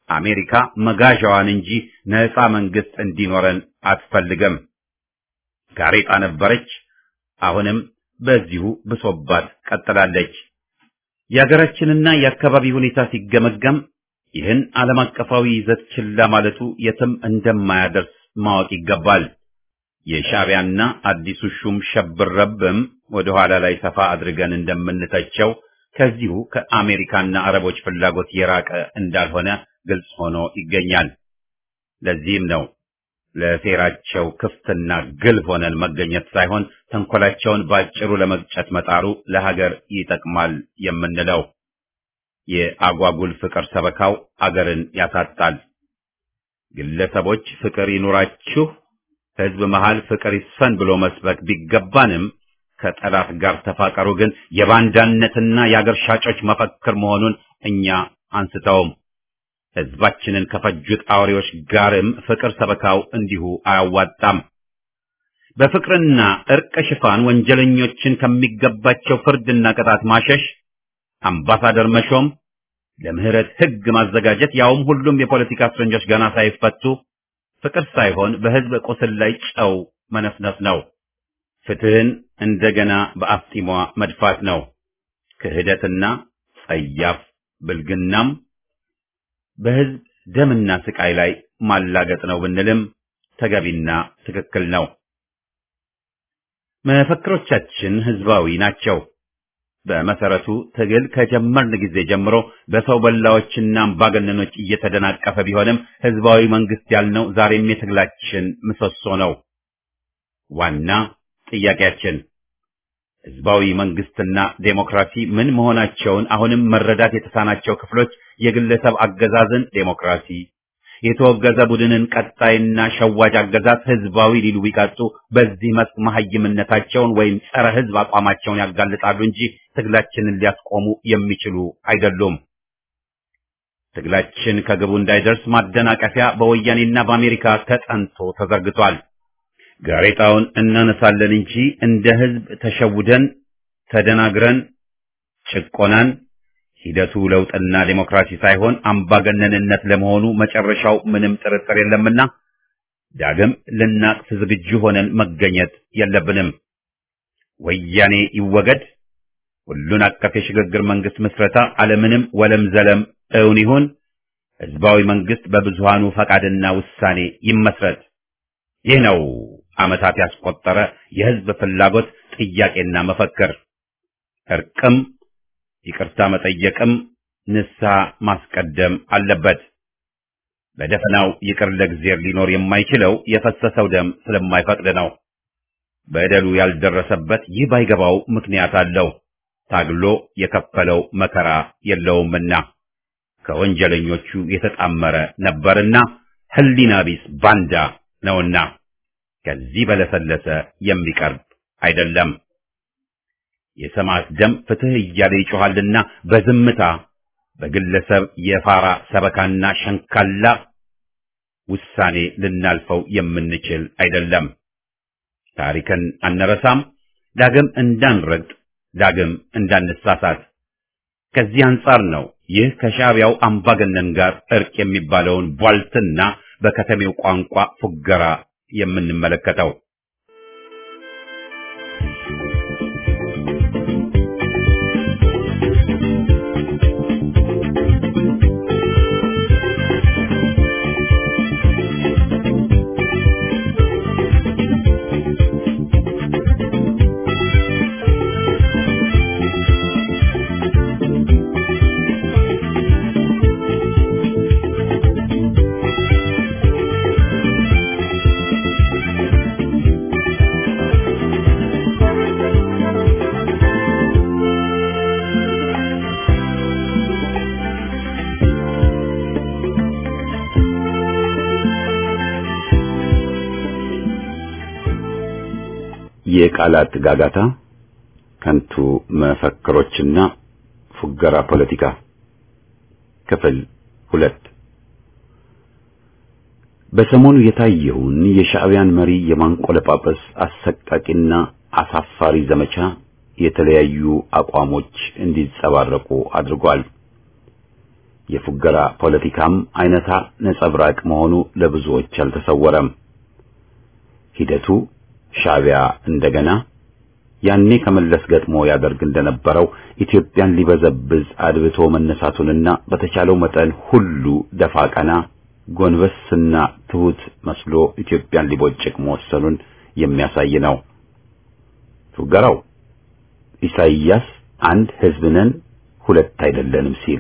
አሜሪካ መጋዣዋን እንጂ ነፃ መንግስት እንዲኖረን አትፈልግም። ጋሬጣ ነበረች፣ አሁንም በዚሁ ብሶባት ቀጥላለች። የሀገራችንና የአካባቢ ሁኔታ ሲገመገም ይህን ዓለም አቀፋዊ ይዘት ችላ ማለቱ የትም እንደማያደርስ ማወቅ ይገባል። የሻዕቢያና አዲሱ ሹም ሸብረብም ወደ ኋላ ላይ ሰፋ አድርገን እንደምንተቸው ከዚሁ ከአሜሪካና አረቦች ፍላጎት የራቀ እንዳልሆነ ግልጽ ሆኖ ይገኛል። ለዚህም ነው ለሴራቸው ክፍትና ግልብ ሆነን መገኘት ሳይሆን ተንኮላቸውን ባጭሩ ለመግጨት መጣሩ ለሀገር ይጠቅማል የምንለው። የአጓጉል ፍቅር ሰበካው አገርን ያሳጣል። ግለሰቦች ፍቅር ይኑራችሁ፣ ህዝብ መሃል ፍቅር ይስፈን ብሎ መስበክ ቢገባንም ከጠላት ጋር ተፋቀሩ ግን የባንዳነትና የአገር ሻጮች መፈክር መሆኑን እኛ አንስተውም። ህዝባችንን ከፈጁት አውሬዎች ጋርም ፍቅር ሰበካው እንዲሁ አያዋጣም። በፍቅርና እርቅ ሽፋን ወንጀለኞችን ከሚገባቸው ፍርድና ቅጣት ማሸሽ፣ አምባሳደር መሾም፣ ለምህረት ህግ ማዘጋጀት፣ ያውም ሁሉም የፖለቲካ እስረኞች ገና ሳይፈቱ ፍቅር ሳይሆን በህዝብ ቁስል ላይ ጨው መነፍነፍ ነው። ፍትህን እንደገና በአፍጢሟ መድፋት ነው። ክህደትና ጸያፍ ብልግናም በህዝብ ደምና ስቃይ ላይ ማላገጥ ነው ብንልም ተገቢና ትክክል ነው። መፈክሮቻችን ህዝባዊ ናቸው። በመሰረቱ ትግል ከጀመርን ጊዜ ጀምሮ በሰው በላዎችና አምባገነኖች እየተደናቀፈ ቢሆንም ህዝባዊ መንግስት ያልነው ዛሬም የትግላችን ምሰሶ ነው። ዋና ጥያቄያችን ህዝባዊ መንግስትና ዴሞክራሲ ምን መሆናቸውን አሁንም መረዳት የተሳናቸው ክፍሎች የግለሰብ አገዛዝን ዴሞክራሲ፣ የተወገዘ ቡድንን ቀጣይና ሸዋጅ አገዛዝ ህዝባዊ ሊሉ ቢቀጡ በዚህ መስክ መሐይምነታቸውን ወይም ጸረ ህዝብ አቋማቸውን ያጋልጣሉ እንጂ ትግላችንን ሊያስቆሙ የሚችሉ አይደሉም። ትግላችን ከግቡ እንዳይደርስ ማደናቀፊያ በወያኔና በአሜሪካ ተጠንቶ ተዘርግቷል። ጋሬጣውን እናነሳለን እንጂ እንደ ህዝብ ተሸውደን ተደናግረን ጭቆናን ሂደቱ ለውጥና ዴሞክራሲ ሳይሆን አምባገነንነት ለመሆኑ መጨረሻው ምንም ጥርጥር የለምና ዳግም ልናቅፍ ዝግጁ ሆነን መገኘት የለብንም። ወያኔ ይወገድ፣ ሁሉን አቀፍ የሽግግር መንግስት ምስረታ አለምንም ወለም ዘለም እውን ይሁን፣ ህዝባዊ መንግስት በብዙሃኑ ፈቃድና ውሳኔ ይመስረት። ይህ ነው ዓመታት ያስቆጠረ የህዝብ ፍላጎት ጥያቄና መፈክር። እርቅም ይቅርታ መጠየቅም ንስሐ ማስቀደም አለበት። በደፈናው ይቅር ለእግዚአብሔር ሊኖር የማይችለው የፈሰሰው ደም ስለማይፈቅድ ነው። በደሉ ያልደረሰበት ይህ ባይገባው ምክንያት አለው። ታግሎ የከፈለው መከራ የለውምና ከወንጀለኞቹ የተጣመረ ነበርና ህሊና ቢስ ባንዳ ነውና ከዚህ በለሰለሰ የሚቀርብ አይደለም። የሰማዕት ደም ፍትህ እያለ ይጮኻልና በዝምታ በግለሰብ የፋራ ሰበካና ሸንካላ ውሳኔ ልናልፈው የምንችል አይደለም። ታሪክን አንረሳም። ዳግም እንዳንረግጥ፣ ዳግም እንዳንሳሳት። ከዚህ አንጻር ነው ይህ ከሻዕቢያው አምባገነን ጋር እርቅ የሚባለውን ቧልትና በከተሜው ቋንቋ ፉገራ የምንመለከተው። የቃላት ጋጋታ፣ ከንቱ መፈክሮችና ፉገራ ፖለቲካ ክፍል ሁለት በሰሞኑ የታየውን የሻዕቢያን መሪ የማንቆለጳጰስ አሰቃቂና አሳፋሪ ዘመቻ የተለያዩ አቋሞች እንዲንጸባረቁ አድርጓል። የፉገራ ፖለቲካም አይነታ ነጸብራቅ መሆኑ ለብዙዎች አልተሰወረም። ሂደቱ ሻዕቢያ እንደገና ያኔ ከመለስ ገጥሞ ያደርግ እንደነበረው ኢትዮጵያን ሊበዘብዝ አድብቶ መነሳቱንና በተቻለው መጠን ሁሉ ደፋ ቀና ጎንበስና ትሁት መስሎ ኢትዮጵያን ሊቦጭቅ መወሰኑን የሚያሳይ ነው። ፉገራው ኢሳይያስ አንድ ሕዝብ ነን ሁለት አይደለንም ሲል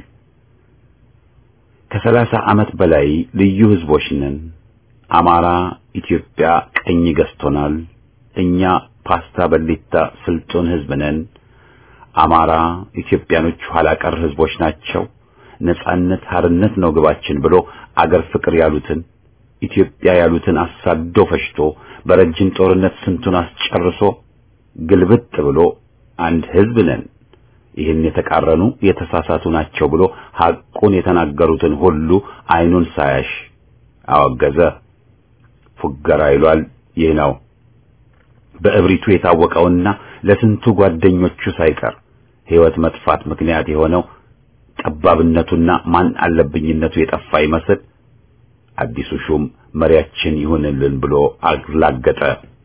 ከሰላሳ ዓመት በላይ ልዩ ሕዝቦች ነን፣ አማራ ኢትዮጵያ ቀኝ ገዝቶናል፣ እኛ ፓስታ በሊታ ስልጡን ሕዝብ ነን፣ አማራ ኢትዮጵያኖች ኋላ ቀር ሕዝቦች ናቸው፣ ነጻነት ሀርነት ነው ግባችን ብሎ አገር ፍቅር ያሉትን ኢትዮጵያ ያሉትን አሳዶ ፈሽቶ በረጅም ጦርነት ስንቱን አስጨርሶ ግልብጥ ብሎ አንድ ሕዝብ ነን ይህን የተቃረኑ የተሳሳቱ ናቸው ብሎ ሐቁን የተናገሩትን ሁሉ አይኑን ሳያሽ አወገዘ። ፉገራ ይሏል ይህ ነው። በእብሪቱ የታወቀውና ለስንቱ ጓደኞቹ ሳይቀር ሕይወት መጥፋት ምክንያት የሆነው ጠባብነቱና ማን አለብኝነቱ የጠፋ ይመስል አዲሱ ሹም መሪያችን ይሁንልን ብሎ አላገጠ።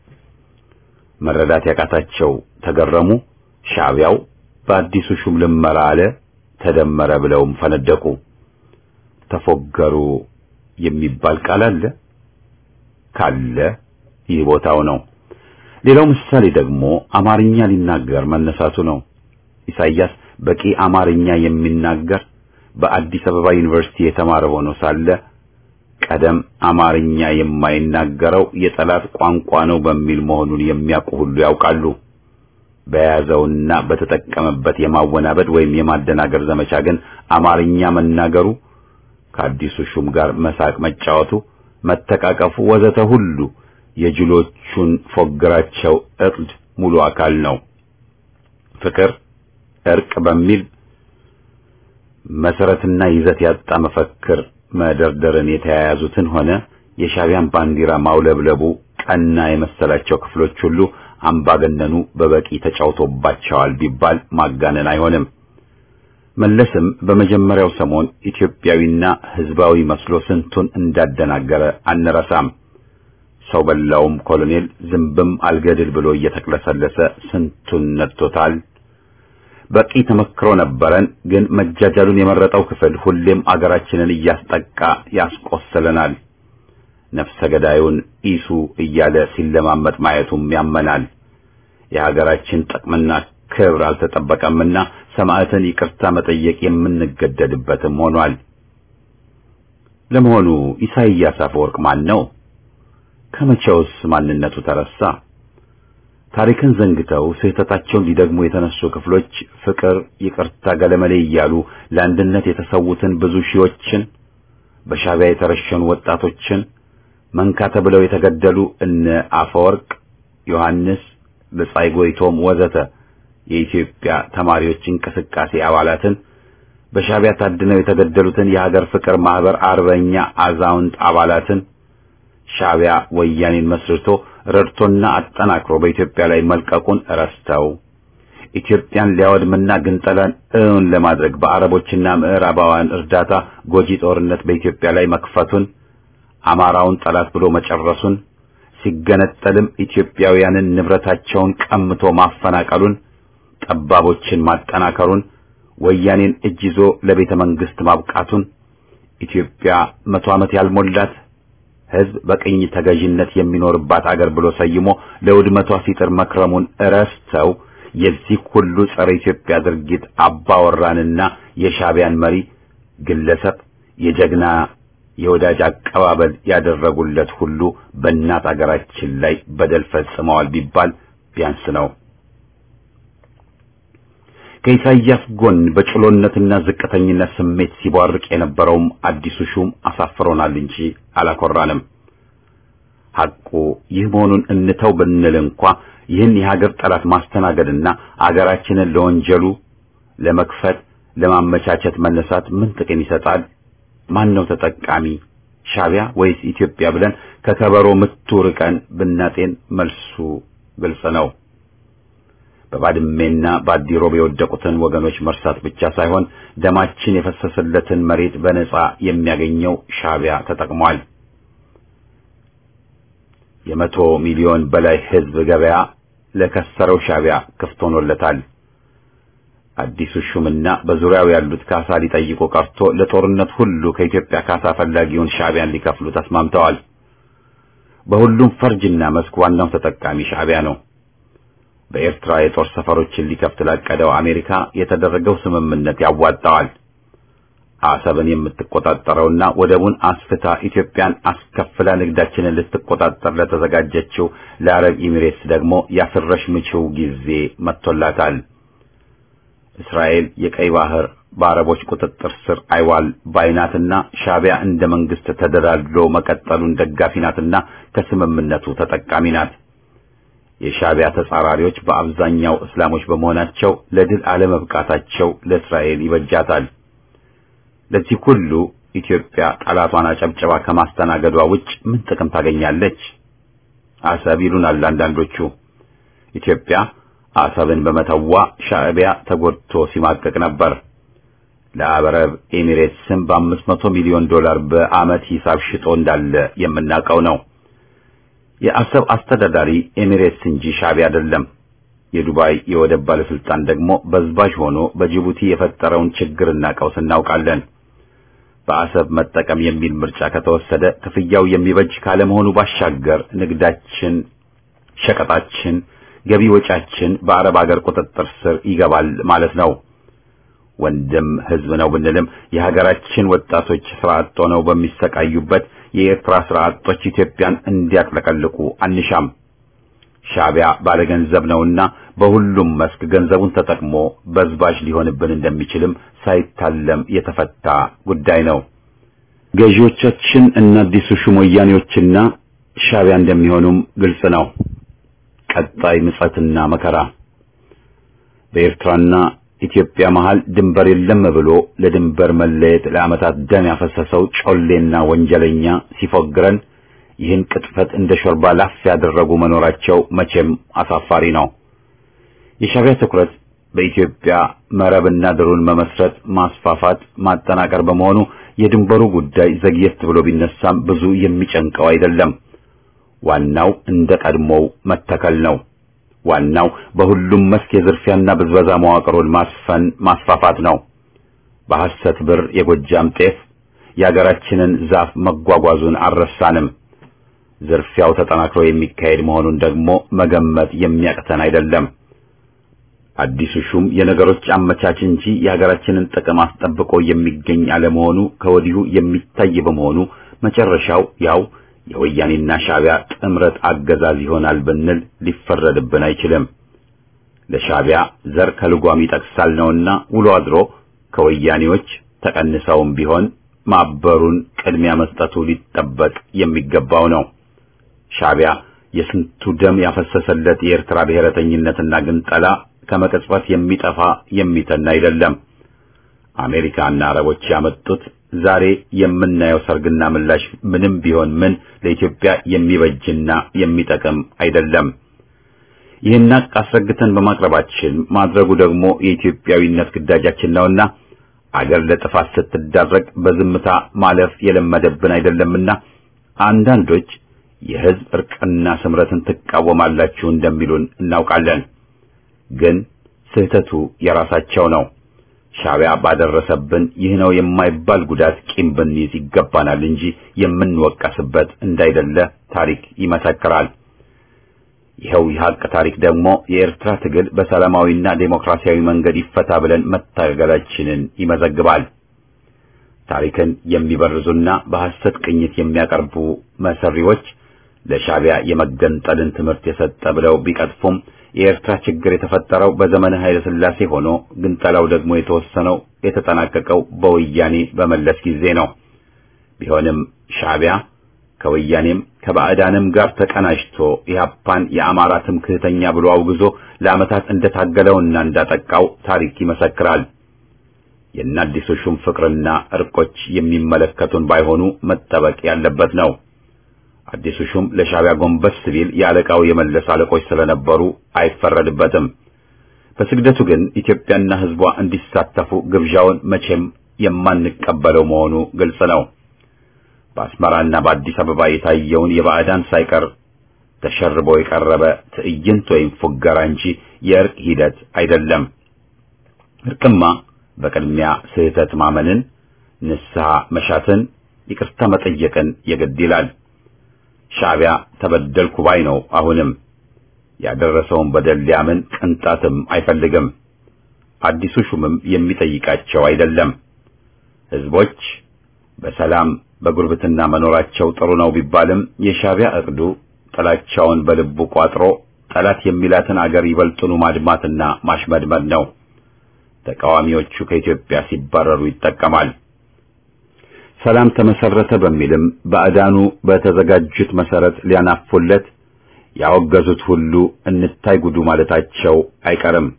መረዳት ያቃታቸው ተገረሙ። ሻዕቢያው በአዲሱ ሹም ልመራ አለ ተደመረ ብለውም ፈነደቁ። ተፎገሩ የሚባል ቃል አለ ካለ ይህ ቦታው ነው። ሌላው ምሳሌ ደግሞ አማርኛ ሊናገር መነሳቱ ነው። ኢሳይያስ በቂ አማርኛ የሚናገር በአዲስ አበባ ዩኒቨርሲቲ የተማረ ሆኖ ሳለ ቀደም አማርኛ የማይናገረው የጠላት ቋንቋ ነው በሚል መሆኑን የሚያውቁ ሁሉ ያውቃሉ። በያዘውና በተጠቀመበት የማወናበድ ወይም የማደናገር ዘመቻ ግን አማርኛ መናገሩ ከአዲሱ ሹም ጋር መሳቅ መጫወቱ፣ መተቃቀፉ ወዘተ ሁሉ የጅሎቹን ፎግራቸው እቅድ ሙሉ አካል ነው። ፍቅር፣ እርቅ በሚል መሰረትና ይዘት ያጣ መፈክር መደርደርን የተያያዙትን ሆነ የሻዕቢያን ባንዲራ ማውለብለቡ ቀና የመሰላቸው ክፍሎች ሁሉ አምባገነኑ በበቂ ተጫውቶባቸዋል ቢባል ማጋነን አይሆንም። መለስም በመጀመሪያው ሰሞን ኢትዮጵያዊና ሕዝባዊ መስሎ ስንቱን እንዳደናገረ አንረሳም። ሰው በላውም ኮሎኔል ዝንብም አልገድል ብሎ እየተቅለሰለሰ ስንቱን ነድቶታል። በቂ ተመክሮ ነበረን። ግን መጃጃሉን የመረጠው ክፍል ሁሌም አገራችንን እያስጠቃ ያስቆስለናል። ነፍሰ ገዳዩን ኢሱ እያለ ሲለማመጥ ማየቱም ያመናል። የሀገራችን ጥቅምና ክብር አልተጠበቀምና ሰማዕትን ይቅርታ መጠየቅ የምንገደድበትም ሆኗል። ለመሆኑ ኢሳይያስ አፈወርቅ ማን ነው? ከመቼውስ ማንነቱ ተረሳ? ታሪክን ዘንግተው ስህተታቸውን ሊደግሙ የተነሱ ክፍሎች ፍቅር፣ ይቅርታ፣ ገለመሌ እያሉ ለአንድነት የተሰዉትን ብዙ ሺዎችን በሻዕቢያ የተረሸኑ ወጣቶችን መንካ ተብለው የተገደሉ እነ አፈወርቅ ዮሐንስ፣ በጻይ ጎይቶም ወዘተ የኢትዮጵያ ተማሪዎች እንቅስቃሴ አባላትን በሻዕቢያ ታድነው የተገደሉትን የሀገር ፍቅር ማህበር አርበኛ አዛውንት አባላትን ሻዕቢያ ወያኔን መስርቶ ረድቶና አጠናክሮ በኢትዮጵያ ላይ መልቀቁን ረስተው ኢትዮጵያን ሊያወድምና ግንጠላን እውን ለማድረግ በአረቦችና ምዕራባውያን እርዳታ ጎጂ ጦርነት በኢትዮጵያ ላይ መክፈቱን አማራውን ጠላት ብሎ መጨረሱን ሲገነጠልም ኢትዮጵያውያንን ንብረታቸውን ቀምቶ ማፈናቀሉን ጠባቦችን ማጠናከሩን ወያኔን እጅ ይዞ ለቤተ መንግስት ማብቃቱን ኢትዮጵያ መቶ ዓመት ያልሞላት ሕዝብ በቅኝ ተገዥነት የሚኖርባት አገር ብሎ ሰይሞ ለውድመቷ ሲጥር መክረሙን እረስተው የዚህ ሁሉ ጸረ ኢትዮጵያ ድርጊት አባወራንና የሻዕቢያን መሪ ግለሰብ የጀግና የወዳጅ አቀባበል ያደረጉለት ሁሉ በእናት አገራችን ላይ በደል ፈጽመዋል ቢባል ቢያንስ ነው። ከኢሳይያስ ጎን በጭሎነትና ዝቅተኝነት ስሜት ሲቧርቅ የነበረውም አዲሱ ሹም አሳፍሮናል እንጂ አላኮራንም። ሐቁ ይህ መሆኑን እንተው ብንል እንኳ ይህን የሀገር ጠላት ማስተናገድና አገራችንን ለወንጀሉ ለመክፈት ለማመቻቸት መነሳት ምን ጥቅም ይሰጣል? ማን ነው ተጠቃሚ? ሻዕቢያ ወይስ ኢትዮጵያ ብለን ከከበሮ ምቱ ርቀን ብናጤን መልሱ ግልጽ ነው። በባድሜና በአዲሮብ የወደቁትን ወገኖች መርሳት ብቻ ሳይሆን ደማችን የፈሰሰለትን መሬት በነጻ የሚያገኘው ሻዕቢያ ተጠቅሟል። የመቶ ሚሊዮን በላይ ሕዝብ ገበያ ለከሰረው ሻዕቢያ ክፍት ሆኖለታል። አዲሱ ሹምና በዙሪያው ያሉት ካሳ ሊጠይቁ ቀርቶ ለጦርነት ሁሉ ከኢትዮጵያ ካሳ ፈላጊውን ሻዕቢያን ሊከፍሉ ተስማምተዋል። በሁሉም ፈርጅና መስክ ዋናው ተጠቃሚ ሻዕቢያ ነው። በኤርትራ የጦር ሰፈሮችን ሊከፍት ላቀደው አሜሪካ የተደረገው ስምምነት ያዋጣዋል። አሰብን የምትቆጣጠረውና ወደቡን አስፍታ ኢትዮጵያን አስከፍላ ንግዳችንን ልትቆጣጠር ለተዘጋጀችው ለአረብ ኤሚሬትስ ደግሞ ያስረሽ ምችው ጊዜ መጥቶላታል። እስራኤል የቀይ ባህር በአረቦች ቁጥጥር ስር አይዋል ባይናትና ሻዕቢያ እንደ መንግስት ተደላድሎ መቀጠሉን ደጋፊ ናትና ከስምምነቱ ተጠቃሚ ናት። የሻዕቢያ ተጻራሪዎች በአብዛኛው እስላሞች በመሆናቸው ለድል አለመብቃታቸው ለእስራኤል ይበጃታል። ለዚህ ሁሉ ኢትዮጵያ ጠላቷን አጨብጨባ ከማስተናገዷ ውጭ ምን ጥቅም ታገኛለች? አሰብ ይሉናል አንዳንዶቹ። ኢትዮጵያ አሰብን በመተዋ ሻዕቢያ ተጎድቶ ሲማቀቅ ነበር። ለአረብ ኤሚሬትስም በአምስት መቶ ሚሊዮን ዶላር በዓመት ሂሳብ ሽጦ እንዳለ የምናውቀው ነው። የአሰብ አስተዳዳሪ ኤሚሬትስ እንጂ ሻዕቢያ አይደለም። የዱባይ የወደብ ባለስልጣን ደግሞ በዝባዥ ሆኖ በጅቡቲ የፈጠረውን ችግርና ቀውስ እናውቃለን። በአሰብ መጠቀም የሚል ምርጫ ከተወሰደ ክፍያው የሚበጅ ካለመሆኑ ባሻገር ንግዳችን፣ ሸቀጣችን፣ ገቢ ወጫችን በአረብ ሀገር ቁጥጥር ስር ይገባል ማለት ነው። ወንድም ህዝብ ነው ብንልም የሀገራችን ወጣቶች ስራ አጥ ሆነው በሚሰቃዩበት የኤርትራ ስራ አጦች ኢትዮጵያን እንዲያጥለቀልቁ አንሻም። ሻዕቢያ ባለገንዘብ ነውና በሁሉም መስክ ገንዘቡን ተጠቅሞ በዝባዥ ሊሆንብን እንደሚችልም ሳይታለም የተፈታ ጉዳይ ነው። ገዢዎቻችን እና አዲሱ ሹም ወያኔዎችና ሻዕቢያ እንደሚሆኑም ግልጽ ነው። ቀጣይ ምጸትና መከራ በኤርትራና ኢትዮጵያ መሃል ድንበር የለም ብሎ ለድንበር መለየት ለዓመታት ደም ያፈሰሰው ጮሌና ወንጀለኛ ሲፎግረን ይህን ቅጥፈት እንደ ሾርባ ላፍ ያደረጉ መኖራቸው መቼም አሳፋሪ ነው። የሻዕቢያ ትኩረት በኢትዮጵያ መረብና ድሩን መመስረት፣ ማስፋፋት፣ ማጠናቀር በመሆኑ የድንበሩ ጉዳይ ዘግየት ብሎ ቢነሳም ብዙ የሚጨንቀው አይደለም። ዋናው እንደ ቀድሞው መተከል ነው። ዋናው በሁሉም መስክ የዝርፊያና ብዝበዛ መዋቅሩን ማስፈን ማስፋፋት ነው። በሐሰት ብር የጎጃም ጤፍ የአገራችንን ዛፍ መጓጓዙን አልረሳንም። ዝርፊያው ተጠናክሮ የሚካሄድ መሆኑን ደግሞ መገመት የሚያቅተን አይደለም። አዲሱ ሹም የነገሮች አመቻች እንጂ የሀገራችንን ጥቅም አስጠብቆ የሚገኝ አለመሆኑ ከወዲሁ የሚታይ በመሆኑ መጨረሻው ያው የወያኔና ሻዕቢያ ጥምረት አገዛዝ ይሆናል ብንል ሊፈረድብን አይችልም። ለሻዕቢያ ዘር ከልጓም ይጠቅሳል ነውና ውሎ አድሮ ከወያኔዎች ተቀንሰውም ቢሆን ማበሩን ቅድሚያ መስጠቱ ሊጠበቅ የሚገባው ነው። ሻዕቢያ የስንቱ ደም ያፈሰሰለት የኤርትራ ብሔረተኝነትና ግንጠላ ከመቀጽበት የሚጠፋ የሚተን አይደለም። አሜሪካና አረቦች ያመጡት ዛሬ የምናየው ሰርግና ምላሽ ምንም ቢሆን ምን ለኢትዮጵያ የሚበጅና የሚጠቅም አይደለም። ይህን ሀቅ አስረግተን በማቅረባችን ማድረጉ ደግሞ የኢትዮጵያዊነት ግዳጃችን ነውና አገር ለጥፋት ስትዳረግ በዝምታ ማለፍ የለመደብን አይደለምና አንዳንዶች የሕዝብ እርቅና ስምረትን ትቃወማላችሁ እንደሚሉን እናውቃለን። ግን ስህተቱ የራሳቸው ነው። ሻዕቢያ ባደረሰብን ይህ ነው የማይባል ጉዳት ቂም ብንይዝ ይገባናል እንጂ የምንወቀስበት እንዳይደለ ታሪክ ይመሰክራል። ይኸው የሀቅ ታሪክ ደግሞ የኤርትራ ትግል በሰላማዊና ዴሞክራሲያዊ መንገድ ይፈታ ብለን መታገላችንን ይመዘግባል። ታሪክን የሚበርዙና በሐሰት ቅኝት የሚያቀርቡ መሰሪዎች ለሻዕቢያ የመገንጠልን ትምህርት የሰጠ ብለው ቢቀጥፉም የኤርትራ ችግር የተፈጠረው በዘመነ ኃይለ ሥላሴ ሆኖ ግንጠላው ደግሞ የተወሰነው የተጠናቀቀው በወያኔ በመለስ ጊዜ ነው። ቢሆንም ሻዕቢያ ከወያኔም ከባዕዳንም ጋር ተቀናጅቶ ኢህአፓን የአማራ ትምክህተኛ ብሎ አውግዞ ለዓመታት እንደታገለውና እንዳጠቃው ታሪክ ይመሰክራል። የአዲሱ ሹም ፍቅርና እርቆች የሚመለከቱን ባይሆኑ መጠበቅ ያለበት ነው። አዲሱ ሹም ለሻዕቢያ ጎንበስ ሲል የአለቃው የመለስ አለቆች ስለነበሩ አይፈረድበትም። በስግደቱ ግን ኢትዮጵያና ሕዝቧ እንዲሳተፉ ግብዣውን መቼም የማንቀበለው መሆኑ ግልጽ ነው። በአስመራና በአዲስ አበባ የታየውን የባዕዳን ሳይቀር ተሸርቦ የቀረበ ትዕይንት ወይም ፉገራ እንጂ የእርቅ ሂደት አይደለም። እርቅማ በቅድሚያ ስህተት ማመንን፣ ንስሐ መሻትን፣ ይቅርታ መጠየቅን የግድ ይላል። ሻዕቢያ ተበደልኩ ባይ ነው። አሁንም ያደረሰውን በደል ሊያምን ቅንጣትም አይፈልግም። አዲሱ ሹምም የሚጠይቃቸው አይደለም። ህዝቦች በሰላም በጉርብትና መኖራቸው ጥሩ ነው ቢባልም የሻዕቢያ እቅዱ ጥላቻውን በልቡ ቋጥሮ ጠላት የሚላትን አገር ይበልጡኑ ማድማትና ማሽመድመድ ነው። ተቃዋሚዎቹ ከኢትዮጵያ ሲባረሩ ይጠቀማል። ሰላም ተመሰረተ በሚልም ባዕዳኑ በተዘጋጁት መሰረት ሊያናፉለት ያወገዙት ሁሉ እንታይ ጉዱ ማለታቸው አይቀርም።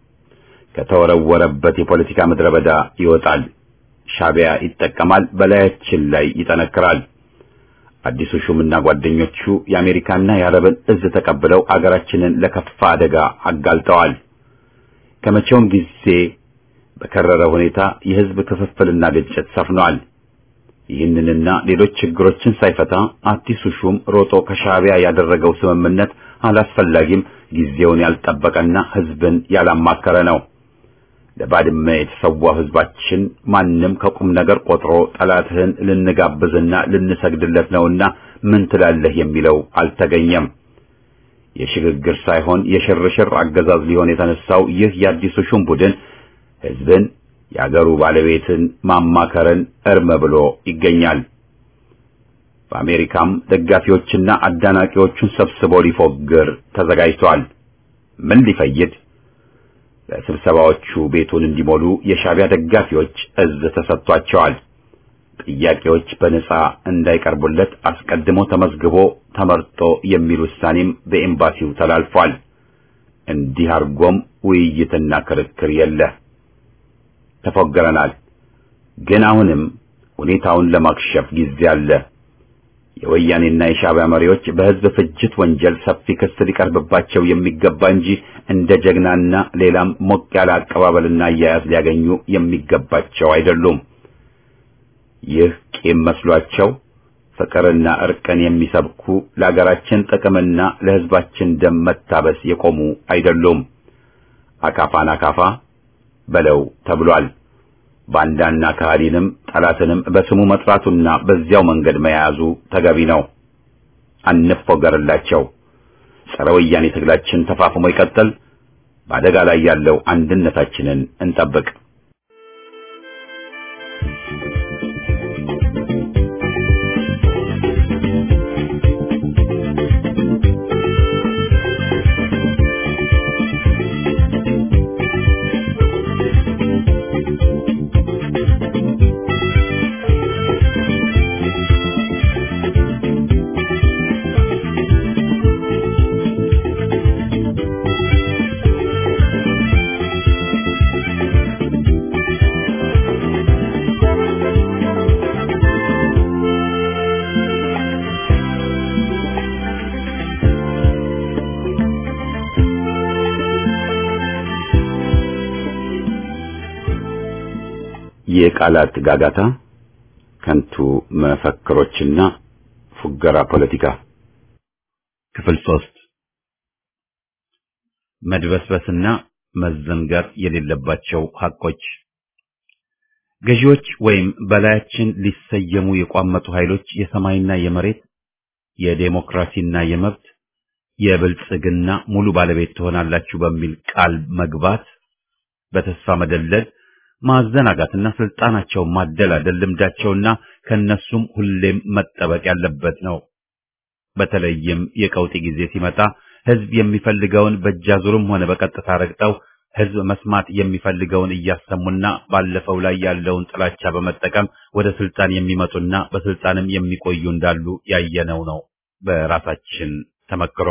ከተወረወረበት የፖለቲካ ምድረ በዳ ይወጣል። ሻዕቢያ ይጠቀማል፣ በላያችን ላይ ይጠነክራል። አዲሱ ሹምና ጓደኞቹ የአሜሪካና የአረብን እዝ ተቀብለው አገራችንን ለከፋ አደጋ አጋልጠዋል። ከመቼውም ጊዜ በከረረ ሁኔታ የህዝብ ክፍፍልና ግጭት ሰፍኗል። ይህንንና ሌሎች ችግሮችን ሳይፈታ አዲሱ ሹም ሮጦ ከሻዕቢያ ያደረገው ስምምነት አላስፈላጊም፣ ጊዜውን ያልጠበቀና ህዝብን ያላማከረ ነው። ለባድመ የተሰዋው ህዝባችን ማንም ከቁም ነገር ቆጥሮ ጠላትህን ልንጋብዝና ልንሰግድለት ነውና ምን ትላለህ የሚለው አልተገኘም። የሽግግር ሳይሆን የሽርሽር አገዛዝ ሊሆን የተነሳው ይህ የአዲሱ ሹም ቡድን ህዝብን የአገሩ ባለቤትን ማማከርን እርም ብሎ ይገኛል። በአሜሪካም ደጋፊዎችና አዳናቂዎቹን ሰብስቦ ሊፎግር ተዘጋጅቷል። ምን ሊፈይድ? ለስብሰባዎቹ ቤቱን እንዲሞሉ የሻዕቢያ ደጋፊዎች እዝ ተሰጥቷቸዋል። ጥያቄዎች በነጻ እንዳይቀርቡለት አስቀድሞ ተመዝግቦ ተመርጦ የሚል ውሳኔም በኤምባሲው ተላልፏል። እንዲህ አድርጎም ውይይትና ክርክር የለ። ተፎገረናል። ግን አሁንም ሁኔታውን ለማክሸፍ ጊዜ አለ። የወያኔና የሻዕቢያ መሪዎች በህዝብ ፍጅት ወንጀል ሰፊ ክስ ሊቀርብባቸው የሚገባ እንጂ እንደ ጀግናና ሌላም ሞቅ ያለ አቀባበልና አያያዝ ሊያገኙ የሚገባቸው አይደሉም። ይህ ቂም መስሏቸው ፍቅርና እርቅን የሚሰብኩ ለአገራችን ጥቅምና ለህዝባችን ደም መታበስ የቆሙ አይደሉም። አካፋን አካፋ በለው ተብሏል። ባንዳና ከሃዲንም ጠላትንም በስሙ መጥራቱና በዚያው መንገድ መያዙ ተገቢ ነው። አንፎገርላቸው። ጸረ ወያኔ ትግላችን ተፋፍሞ ይቀጥል። በአደጋ ላይ ያለው አንድነታችንን እንጠብቅ። የቃላት ጋጋታ፣ ከንቱ መፈክሮችና ፉገራ ፖለቲካ ክፍል ሶስት መድበስበስና መዘንጋት የሌለባቸው ሐቆች ገዢዎች ወይም በላያችን ሊሰየሙ የቋመጡ ኃይሎች የሰማይና የመሬት የዴሞክራሲና የመብት የብልጽግና ሙሉ ባለቤት ትሆናላችሁ በሚል ቃል መግባት በተስፋ መደለል ማዘናጋትና ስልጣናቸውን ማደላደል ልምዳቸውና ከነሱም ሁሌም መጠበቅ ያለበት ነው። በተለይም የቀውጢ ጊዜ ሲመጣ ህዝብ የሚፈልገውን በእጃዙርም ሆነ በቀጥታ ረግጠው ህዝብ መስማት የሚፈልገውን እያሰሙና ባለፈው ላይ ያለውን ጥላቻ በመጠቀም ወደ ስልጣን የሚመጡና በስልጣንም የሚቆዩ እንዳሉ ያየነው ነው በራሳችን ተመክሮ።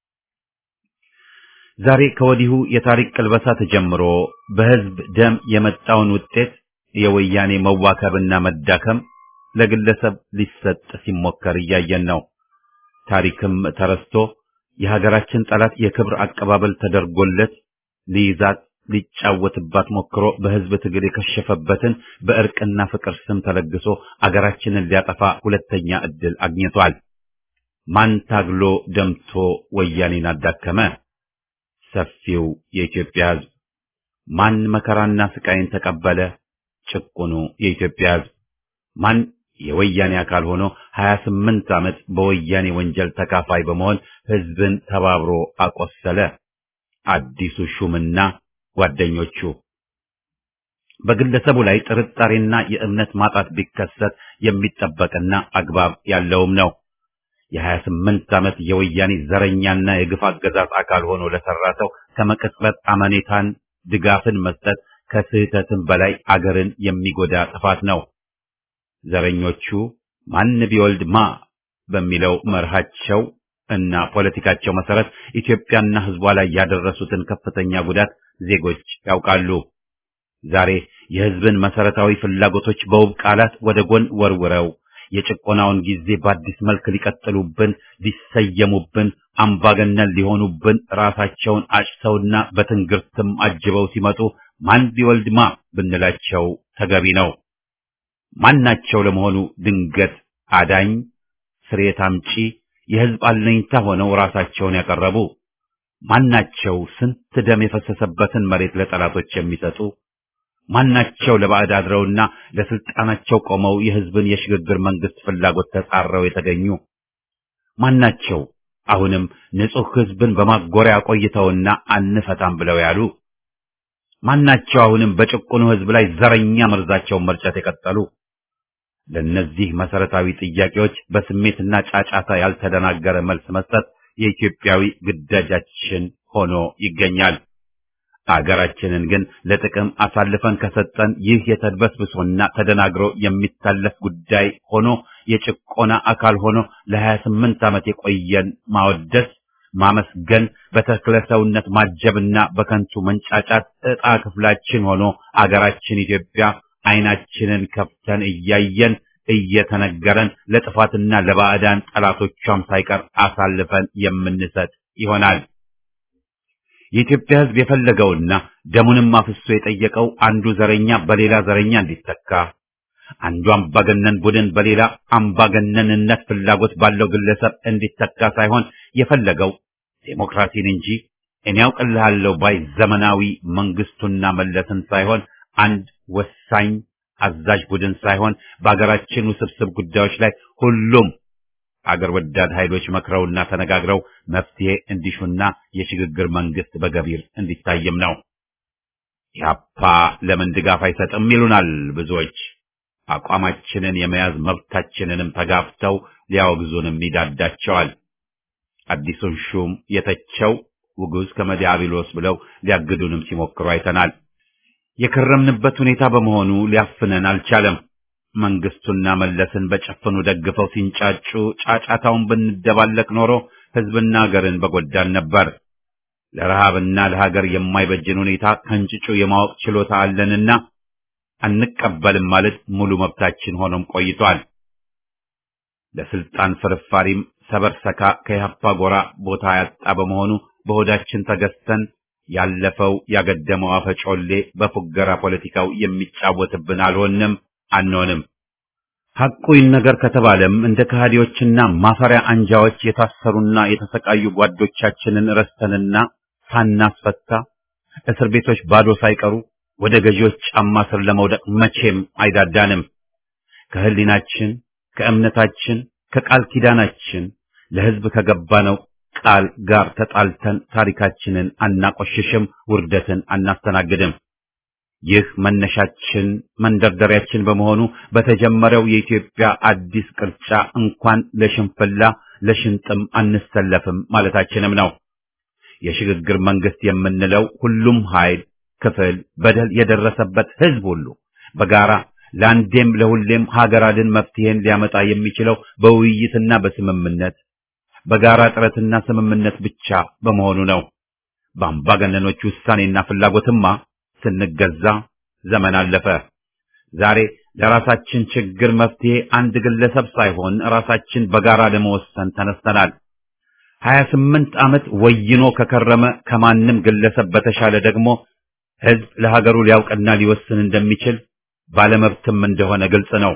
ዛሬ ከወዲሁ የታሪክ ቅልበሳ ተጀምሮ በህዝብ ደም የመጣውን ውጤት የወያኔ መዋከብና መዳከም ለግለሰብ ሊሰጥ ሲሞከር እያየን ነው። ታሪክም ተረስቶ የሀገራችን ጠላት የክብር አቀባበል ተደርጎለት ሊይዛት ሊጫወትባት ሞክሮ በህዝብ ትግል የከሸፈበትን በእርቅና ፍቅር ስም ተለግሶ አገራችንን ሊያጠፋ ሁለተኛ ዕድል አግኝቷል። ማን ታግሎ ደምቶ ወያኔን አዳከመ? ሰፊው የኢትዮጵያ ህዝብ። ማን መከራና ስቃይን ተቀበለ? ጭቁኑ የኢትዮጵያ ህዝብ። ማን የወያኔ አካል ሆኖ 28 ዓመት በወያኔ ወንጀል ተካፋይ በመሆን ህዝብን ተባብሮ አቆሰለ? አዲሱ ሹምና ጓደኞቹ። በግለሰቡ ላይ ጥርጣሬና የእምነት ማጣት ቢከሰት የሚጠበቅና አግባብ ያለውም ነው። የ28 ዓመት የወያኔ ዘረኛና የግፍ አገዛዝ አካል ሆኖ ለሰራ ሰው ከመቅጽበት አመኔታን ድጋፍን መስጠት ከስህተትም በላይ አገርን የሚጎዳ ጥፋት ነው። ዘረኞቹ ማን ቢወልድ ማ በሚለው መርሃቸው እና ፖለቲካቸው መሰረት ኢትዮጵያና ህዝቧ ላይ ያደረሱትን ከፍተኛ ጉዳት ዜጎች ያውቃሉ። ዛሬ የህዝብን መሰረታዊ ፍላጎቶች በውብ ቃላት ወደ ጎን ወርውረው የጭቆናውን ጊዜ በአዲስ መልክ ሊቀጥሉብን፣ ሊሰየሙብን፣ አምባገነን ሊሆኑብን ራሳቸውን አጭተውና በትንግርትም አጅበው ሲመጡ ማን ቢወልድ ማ ብንላቸው ተገቢ ነው። ማናቸው ለመሆኑ ድንገት አዳኝ ስርየት አምጪ የህዝብ አለኝታ ሆነው ራሳቸውን ያቀረቡ ማናቸው? ስንት ደም የፈሰሰበትን መሬት ለጠላቶች የሚሰጡ ማናቸው? ለባዕድ አድረውና ለስልጣናቸው ቆመው የህዝብን የሽግግር መንግስት ፍላጎት ተጻረው የተገኙ ማናቸው? አሁንም ንጹህ ህዝብን በማጎሪያ ቆይተውና አንፈታም ብለው ያሉ ማናቸው? አሁንም በጭቁኑ ህዝብ ላይ ዘረኛ መርዛቸውን መርጨት የቀጠሉ ለነዚህ መሰረታዊ ጥያቄዎች በስሜትና ጫጫታ ያልተደናገረ መልስ መስጠት የኢትዮጵያዊ ግዳጃችን ሆኖ ይገኛል። አገራችንን ግን ለጥቅም አሳልፈን ከሰጠን ይህ የተድበስብሶና ተደናግሮ የሚታለፍ ጉዳይ ሆኖ የጭቆና አካል ሆኖ ለ28 ዓመት የቆየን ማወደስ፣ ማመስገን፣ በተክለ ሰውነት ማጀብና በከንቱ መንጫጫት ዕጣ ክፍላችን ሆኖ አገራችን ኢትዮጵያ አይናችንን ከፍተን እያየን እየተነገረን ለጥፋትና ለባዕዳን ጠላቶቿም ሳይቀር አሳልፈን የምንሰጥ ይሆናል። የኢትዮጵያ ሕዝብ የፈለገውና ደሙንም አፍሶ የጠየቀው አንዱ ዘረኛ በሌላ ዘረኛ እንዲተካ፣ አንዱ አምባገነን ቡድን በሌላ አምባገነንነት ፍላጎት ባለው ግለሰብ እንዲተካ ሳይሆን የፈለገው ዴሞክራሲን እንጂ እኔ ያውቅልሃለሁ ባይ ዘመናዊ መንግስቱና መለስን ሳይሆን አንድ ወሳኝ አዛዥ ቡድን ሳይሆን በአገራችን ውስብስብ ጉዳዮች ላይ ሁሉም አገር ወዳድ ኃይሎች መክረውና ተነጋግረው መፍትሄ እንዲሹና የሽግግር መንግስት በገቢር እንዲታይም ነው። ኢህአፓ ለምን ድጋፍ አይሰጥም ይሉናል ብዙዎች። አቋማችንን የመያዝ መብታችንንም ተጋፍተው ሊያወግዙንም ይዳዳቸዋል። አዲሱን ሹም የተቸው ውጉዝ ከመዲያብሎስ ብለው ሊያግዱንም ሲሞክሩ አይተናል። የከረምንበት ሁኔታ በመሆኑ ሊያፍነን አልቻለም። መንግስቱና መለስን በጨፈኑ ደግፈው ሲንጫጩ ጫጫታውን ብንደባለቅ ኖሮ ህዝብና ሀገርን በጎዳን ነበር። ለረሃብና ለሀገር የማይበጅን ሁኔታ ከንጭጩ የማወቅ ችሎታ አለንና አንቀበልም ማለት ሙሉ መብታችን ሆኖም ቆይቷል። ለስልጣን ፍርፋሪም ሰበር ሰካ ከኢህአፓ ጎራ ቦታ ያጣ በመሆኑ በሆዳችን ተገዝተን ያለፈው ያገደመው አፈጮሌ በፉገራ ፖለቲካው የሚጫወትብን አልሆንም አንሆንም። ሐቁ ይነገር ከተባለም እንደ ከሃዲዎችና ማፈሪያ አንጃዎች የታሰሩና የተሰቃዩ ጓዶቻችንን ረስተንና ሳናስፈታ እስር ቤቶች ባዶ ሳይቀሩ ወደ ገዢዎች ጫማ ስር ለመውደቅ መቼም አይዳዳንም። ከህሊናችን፣ ከእምነታችን፣ ከቃል ኪዳናችን ለህዝብ ከገባነው ቃል ጋር ተጣልተን ታሪካችንን አናቆሽሽም፣ ውርደትን አናስተናግድም። ይህ መነሻችን መንደርደሪያችን በመሆኑ በተጀመረው የኢትዮጵያ አዲስ ቅርጫ እንኳን ለሽንፍላ ለሽንጥም አንሰለፍም ማለታችንም ነው። የሽግግር መንግስት የምንለው ሁሉም ኃይል፣ ክፍል፣ በደል የደረሰበት ህዝብ ሁሉ በጋራ ለአንዴም ለሁሌም ሀገር አድን መፍትሄን ሊያመጣ የሚችለው በውይይትና በስምምነት በጋራ ጥረትና ስምምነት ብቻ በመሆኑ ነው። በአምባገነኖች ውሳኔና ፍላጎትማ ስንገዛ ዘመን አለፈ። ዛሬ ለራሳችን ችግር መፍትሄ አንድ ግለሰብ ሳይሆን ራሳችን በጋራ ለመወሰን ተነስተናል። ሀያ ስምንት ዓመት ወይኖ ከከረመ ከማንም ግለሰብ በተሻለ ደግሞ ህዝብ ለሀገሩ ሊያውቅና ሊወስን እንደሚችል ባለመብትም እንደሆነ ግልጽ ነው።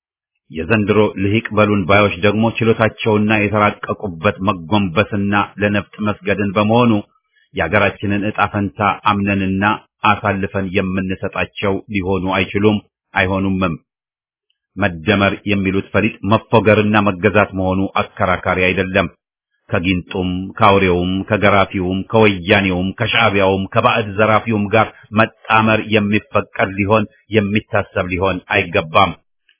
የዘንድሮ ልሂቅ በሉን ባዮች ደግሞ ችሎታቸውና የተራቀቁበት መጎንበስና ለነፍጥ መስገድን በመሆኑ የሀገራችንን ዕጣ ፈንታ አምነንና አሳልፈን የምንሰጣቸው ሊሆኑ አይችሉም፣ አይሆኑምም። መደመር የሚሉት ፈሊጥ መፎገርና መገዛት መሆኑ አከራካሪ አይደለም። ከጊንጡም ከአውሬውም ከገራፊውም ከወያኔውም ከሻዕቢያውም ከባዕድ ዘራፊውም ጋር መጣመር የሚፈቀድ ሊሆን የሚታሰብ ሊሆን አይገባም።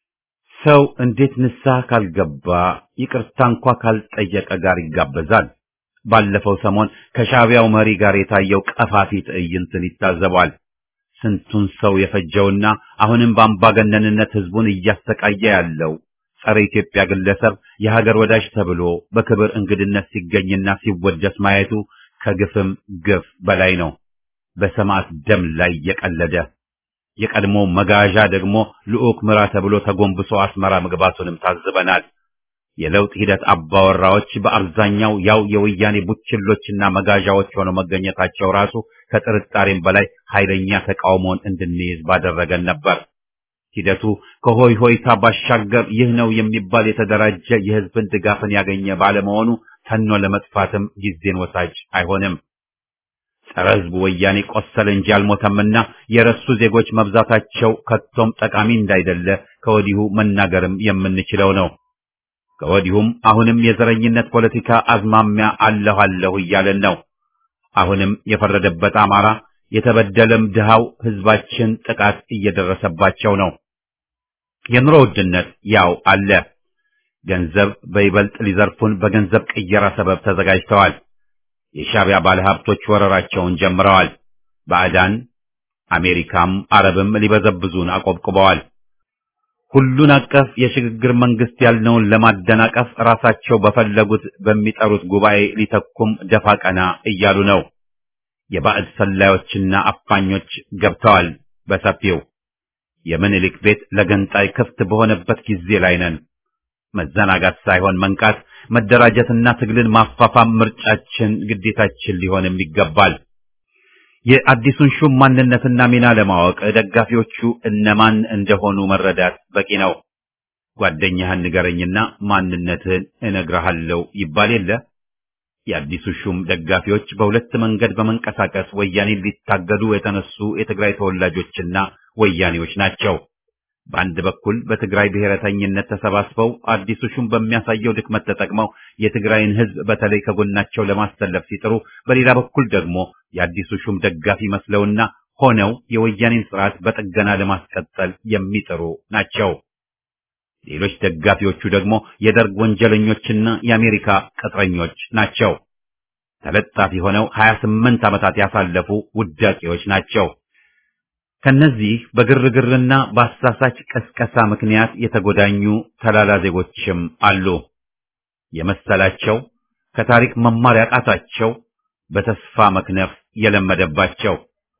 ሰው እንዴት ንስሐ ካልገባ ይቅርታ እንኳ ካልጠየቀ ጋር ይጋበዛል? ባለፈው ሰሞን ከሻዕቢያው መሪ ጋር የታየው ቀፋፊ ትዕይንትን ይታዘባል። ስንቱን ሰው የፈጀውና አሁንም በአምባገነንነት ህዝቡን እያሰቃየ ያለው ጸረ ኢትዮጵያ ግለሰብ የሀገር ወዳጅ ተብሎ በክብር እንግድነት ሲገኝና ሲወደስ ማየቱ ከግፍም ግፍ በላይ ነው። በሰማዕት ደም ላይ የቀለደ የቀድሞ መጋዣ ደግሞ ልዑክ ምራ ተብሎ ተጎንብሶ አስመራ መግባቱንም ታዝበናል። የለውጥ ሂደት አባወራዎች በአብዛኛው ያው የወያኔ ቡችሎችና መጋዣዎች ሆነው መገኘታቸው ራሱ ከጥርጣሬም በላይ ኃይለኛ ተቃውሞን እንድንይዝ ባደረገን ነበር። ሂደቱ ከሆይ ሆይታ ባሻገር ይህ ነው የሚባል የተደራጀ የህዝብን ድጋፍን ያገኘ ባለመሆኑ ተኖ ለመጥፋትም ጊዜን ወሳጅ አይሆንም። ጸረ ህዝቡ ወያኔ ቆሰለ እንጂ አልሞተምና የረሱ ዜጎች መብዛታቸው ከቶም ጠቃሚ እንዳይደለ ከወዲሁ መናገርም የምንችለው ነው። ከወዲሁም አሁንም የዘረኝነት ፖለቲካ አዝማሚያ አለሁ አለሁ እያለን ነው። አሁንም የፈረደበት አማራ የተበደለም ድሃው ህዝባችን ጥቃት እየደረሰባቸው ነው። የኑሮ ውድነት ያው አለ። ገንዘብ በይበልጥ ሊዘርፉን በገንዘብ ቅየራ ሰበብ ተዘጋጅተዋል። የሻዕቢያ ባለሀብቶች ወረራቸውን ጀምረዋል። ባዕዳን አሜሪካም አረብም ሊበዘብዙን አቆብቁበዋል። ሁሉን አቀፍ የሽግግር መንግስት ያልነውን ለማደናቀፍ ራሳቸው በፈለጉት በሚጠሩት ጉባኤ ሊተኩም ደፋ ቀና እያሉ ነው። የባዕድ ሰላዮችና አፋኞች ገብተዋል በሰፊው። የምኒልክ ቤት ለገንጣይ ክፍት በሆነበት ጊዜ ላይ ነን። መዘናጋት ሳይሆን መንቃት፣ መደራጀትና ትግልን ማፋፋም ምርጫችን፣ ግዴታችን ሊሆንም ይገባል። የአዲሱን ሹም ማንነትና ሚና ለማወቅ ደጋፊዎቹ እነማን እንደሆኑ መረዳት በቂ ነው። ጓደኛህን ንገረኝና ማንነትህን እነግርሃለሁ ይባል የለ። የአዲሱ ሹም ደጋፊዎች በሁለት መንገድ በመንቀሳቀስ ወያኔን ሊታገዱ የተነሱ የትግራይ ተወላጆችና ወያኔዎች ናቸው። በአንድ በኩል በትግራይ ብሔረተኝነት ተሰባስበው አዲሱ ሹም በሚያሳየው ድክመት ተጠቅመው የትግራይን ሕዝብ በተለይ ከጎናቸው ለማሰለፍ ሲጥሩ፣ በሌላ በኩል ደግሞ የአዲሱ ሹም ደጋፊ መስለውና ሆነው የወያኔን ስርዓት በጥገና ለማስቀጠል የሚጥሩ ናቸው። ሌሎች ደጋፊዎቹ ደግሞ የደርግ ወንጀለኞችና የአሜሪካ ቅጥረኞች ናቸው። ተለጣፊ ሆነው 28 ዓመታት ያሳለፉ ውዳቂዎች ናቸው። ከነዚህ በግርግርና በአሳሳች ቀስቀሳ ምክንያት የተጎዳኙ ተላላ ዜጎችም አሉ። የመሰላቸው ከታሪክ መማር ያቃታቸው በተስፋ መክነፍ የለመደባቸው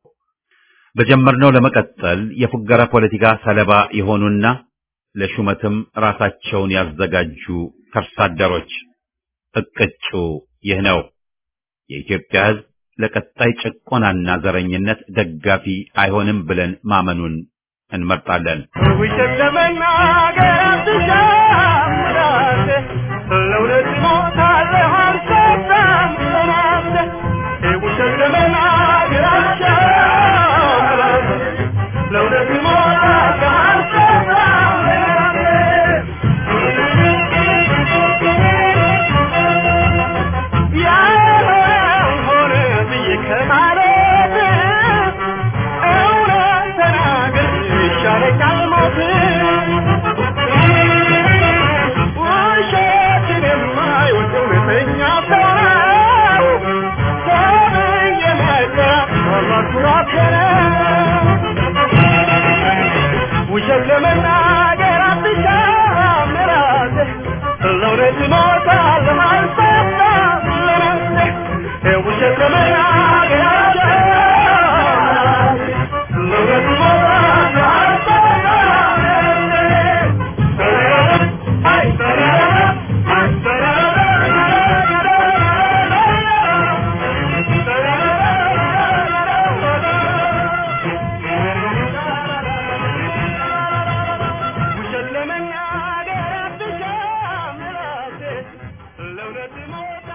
በጀመርነው ለመቀጠል የፉገራ ፖለቲካ ሰለባ የሆኑና ለሹመትም ራሳቸውን ያዘጋጁ ከርሳ አደሮች እቅጩ ይህ ነው። የኢትዮጵያ ሕዝብ ለቀጣይ ጭቆናና ዘረኝነት ደጋፊ አይሆንም ብለን ማመኑን እንመርጣለን። ውሸት ለመናገር አትሻም ራሴ ለእውነት እሞታለሁ አልሰፋም ራሴ ውሸት ለመናገር አትሻም ራሴ ለእውነት እሞታለሁ አልሰፋም ራሴ ያልሆነ ብዬ ከማለት እውነት ተናግሬ ይሻለኛል ሞት። ውሸትን የማይወድ እውነተኛ ሰው ተብዬ መጥራት ታላቅ ኩራት ነው። ውሸት ለመናገር አትሻም ራስህ ለእውነት እሞታለሁ አልሰፋም ለነፍሴ ውሸት ለመናገር አትሻም ለእውነት እሞታለሁ አልሰፋም ለነፍሴ ለእውነት ሞት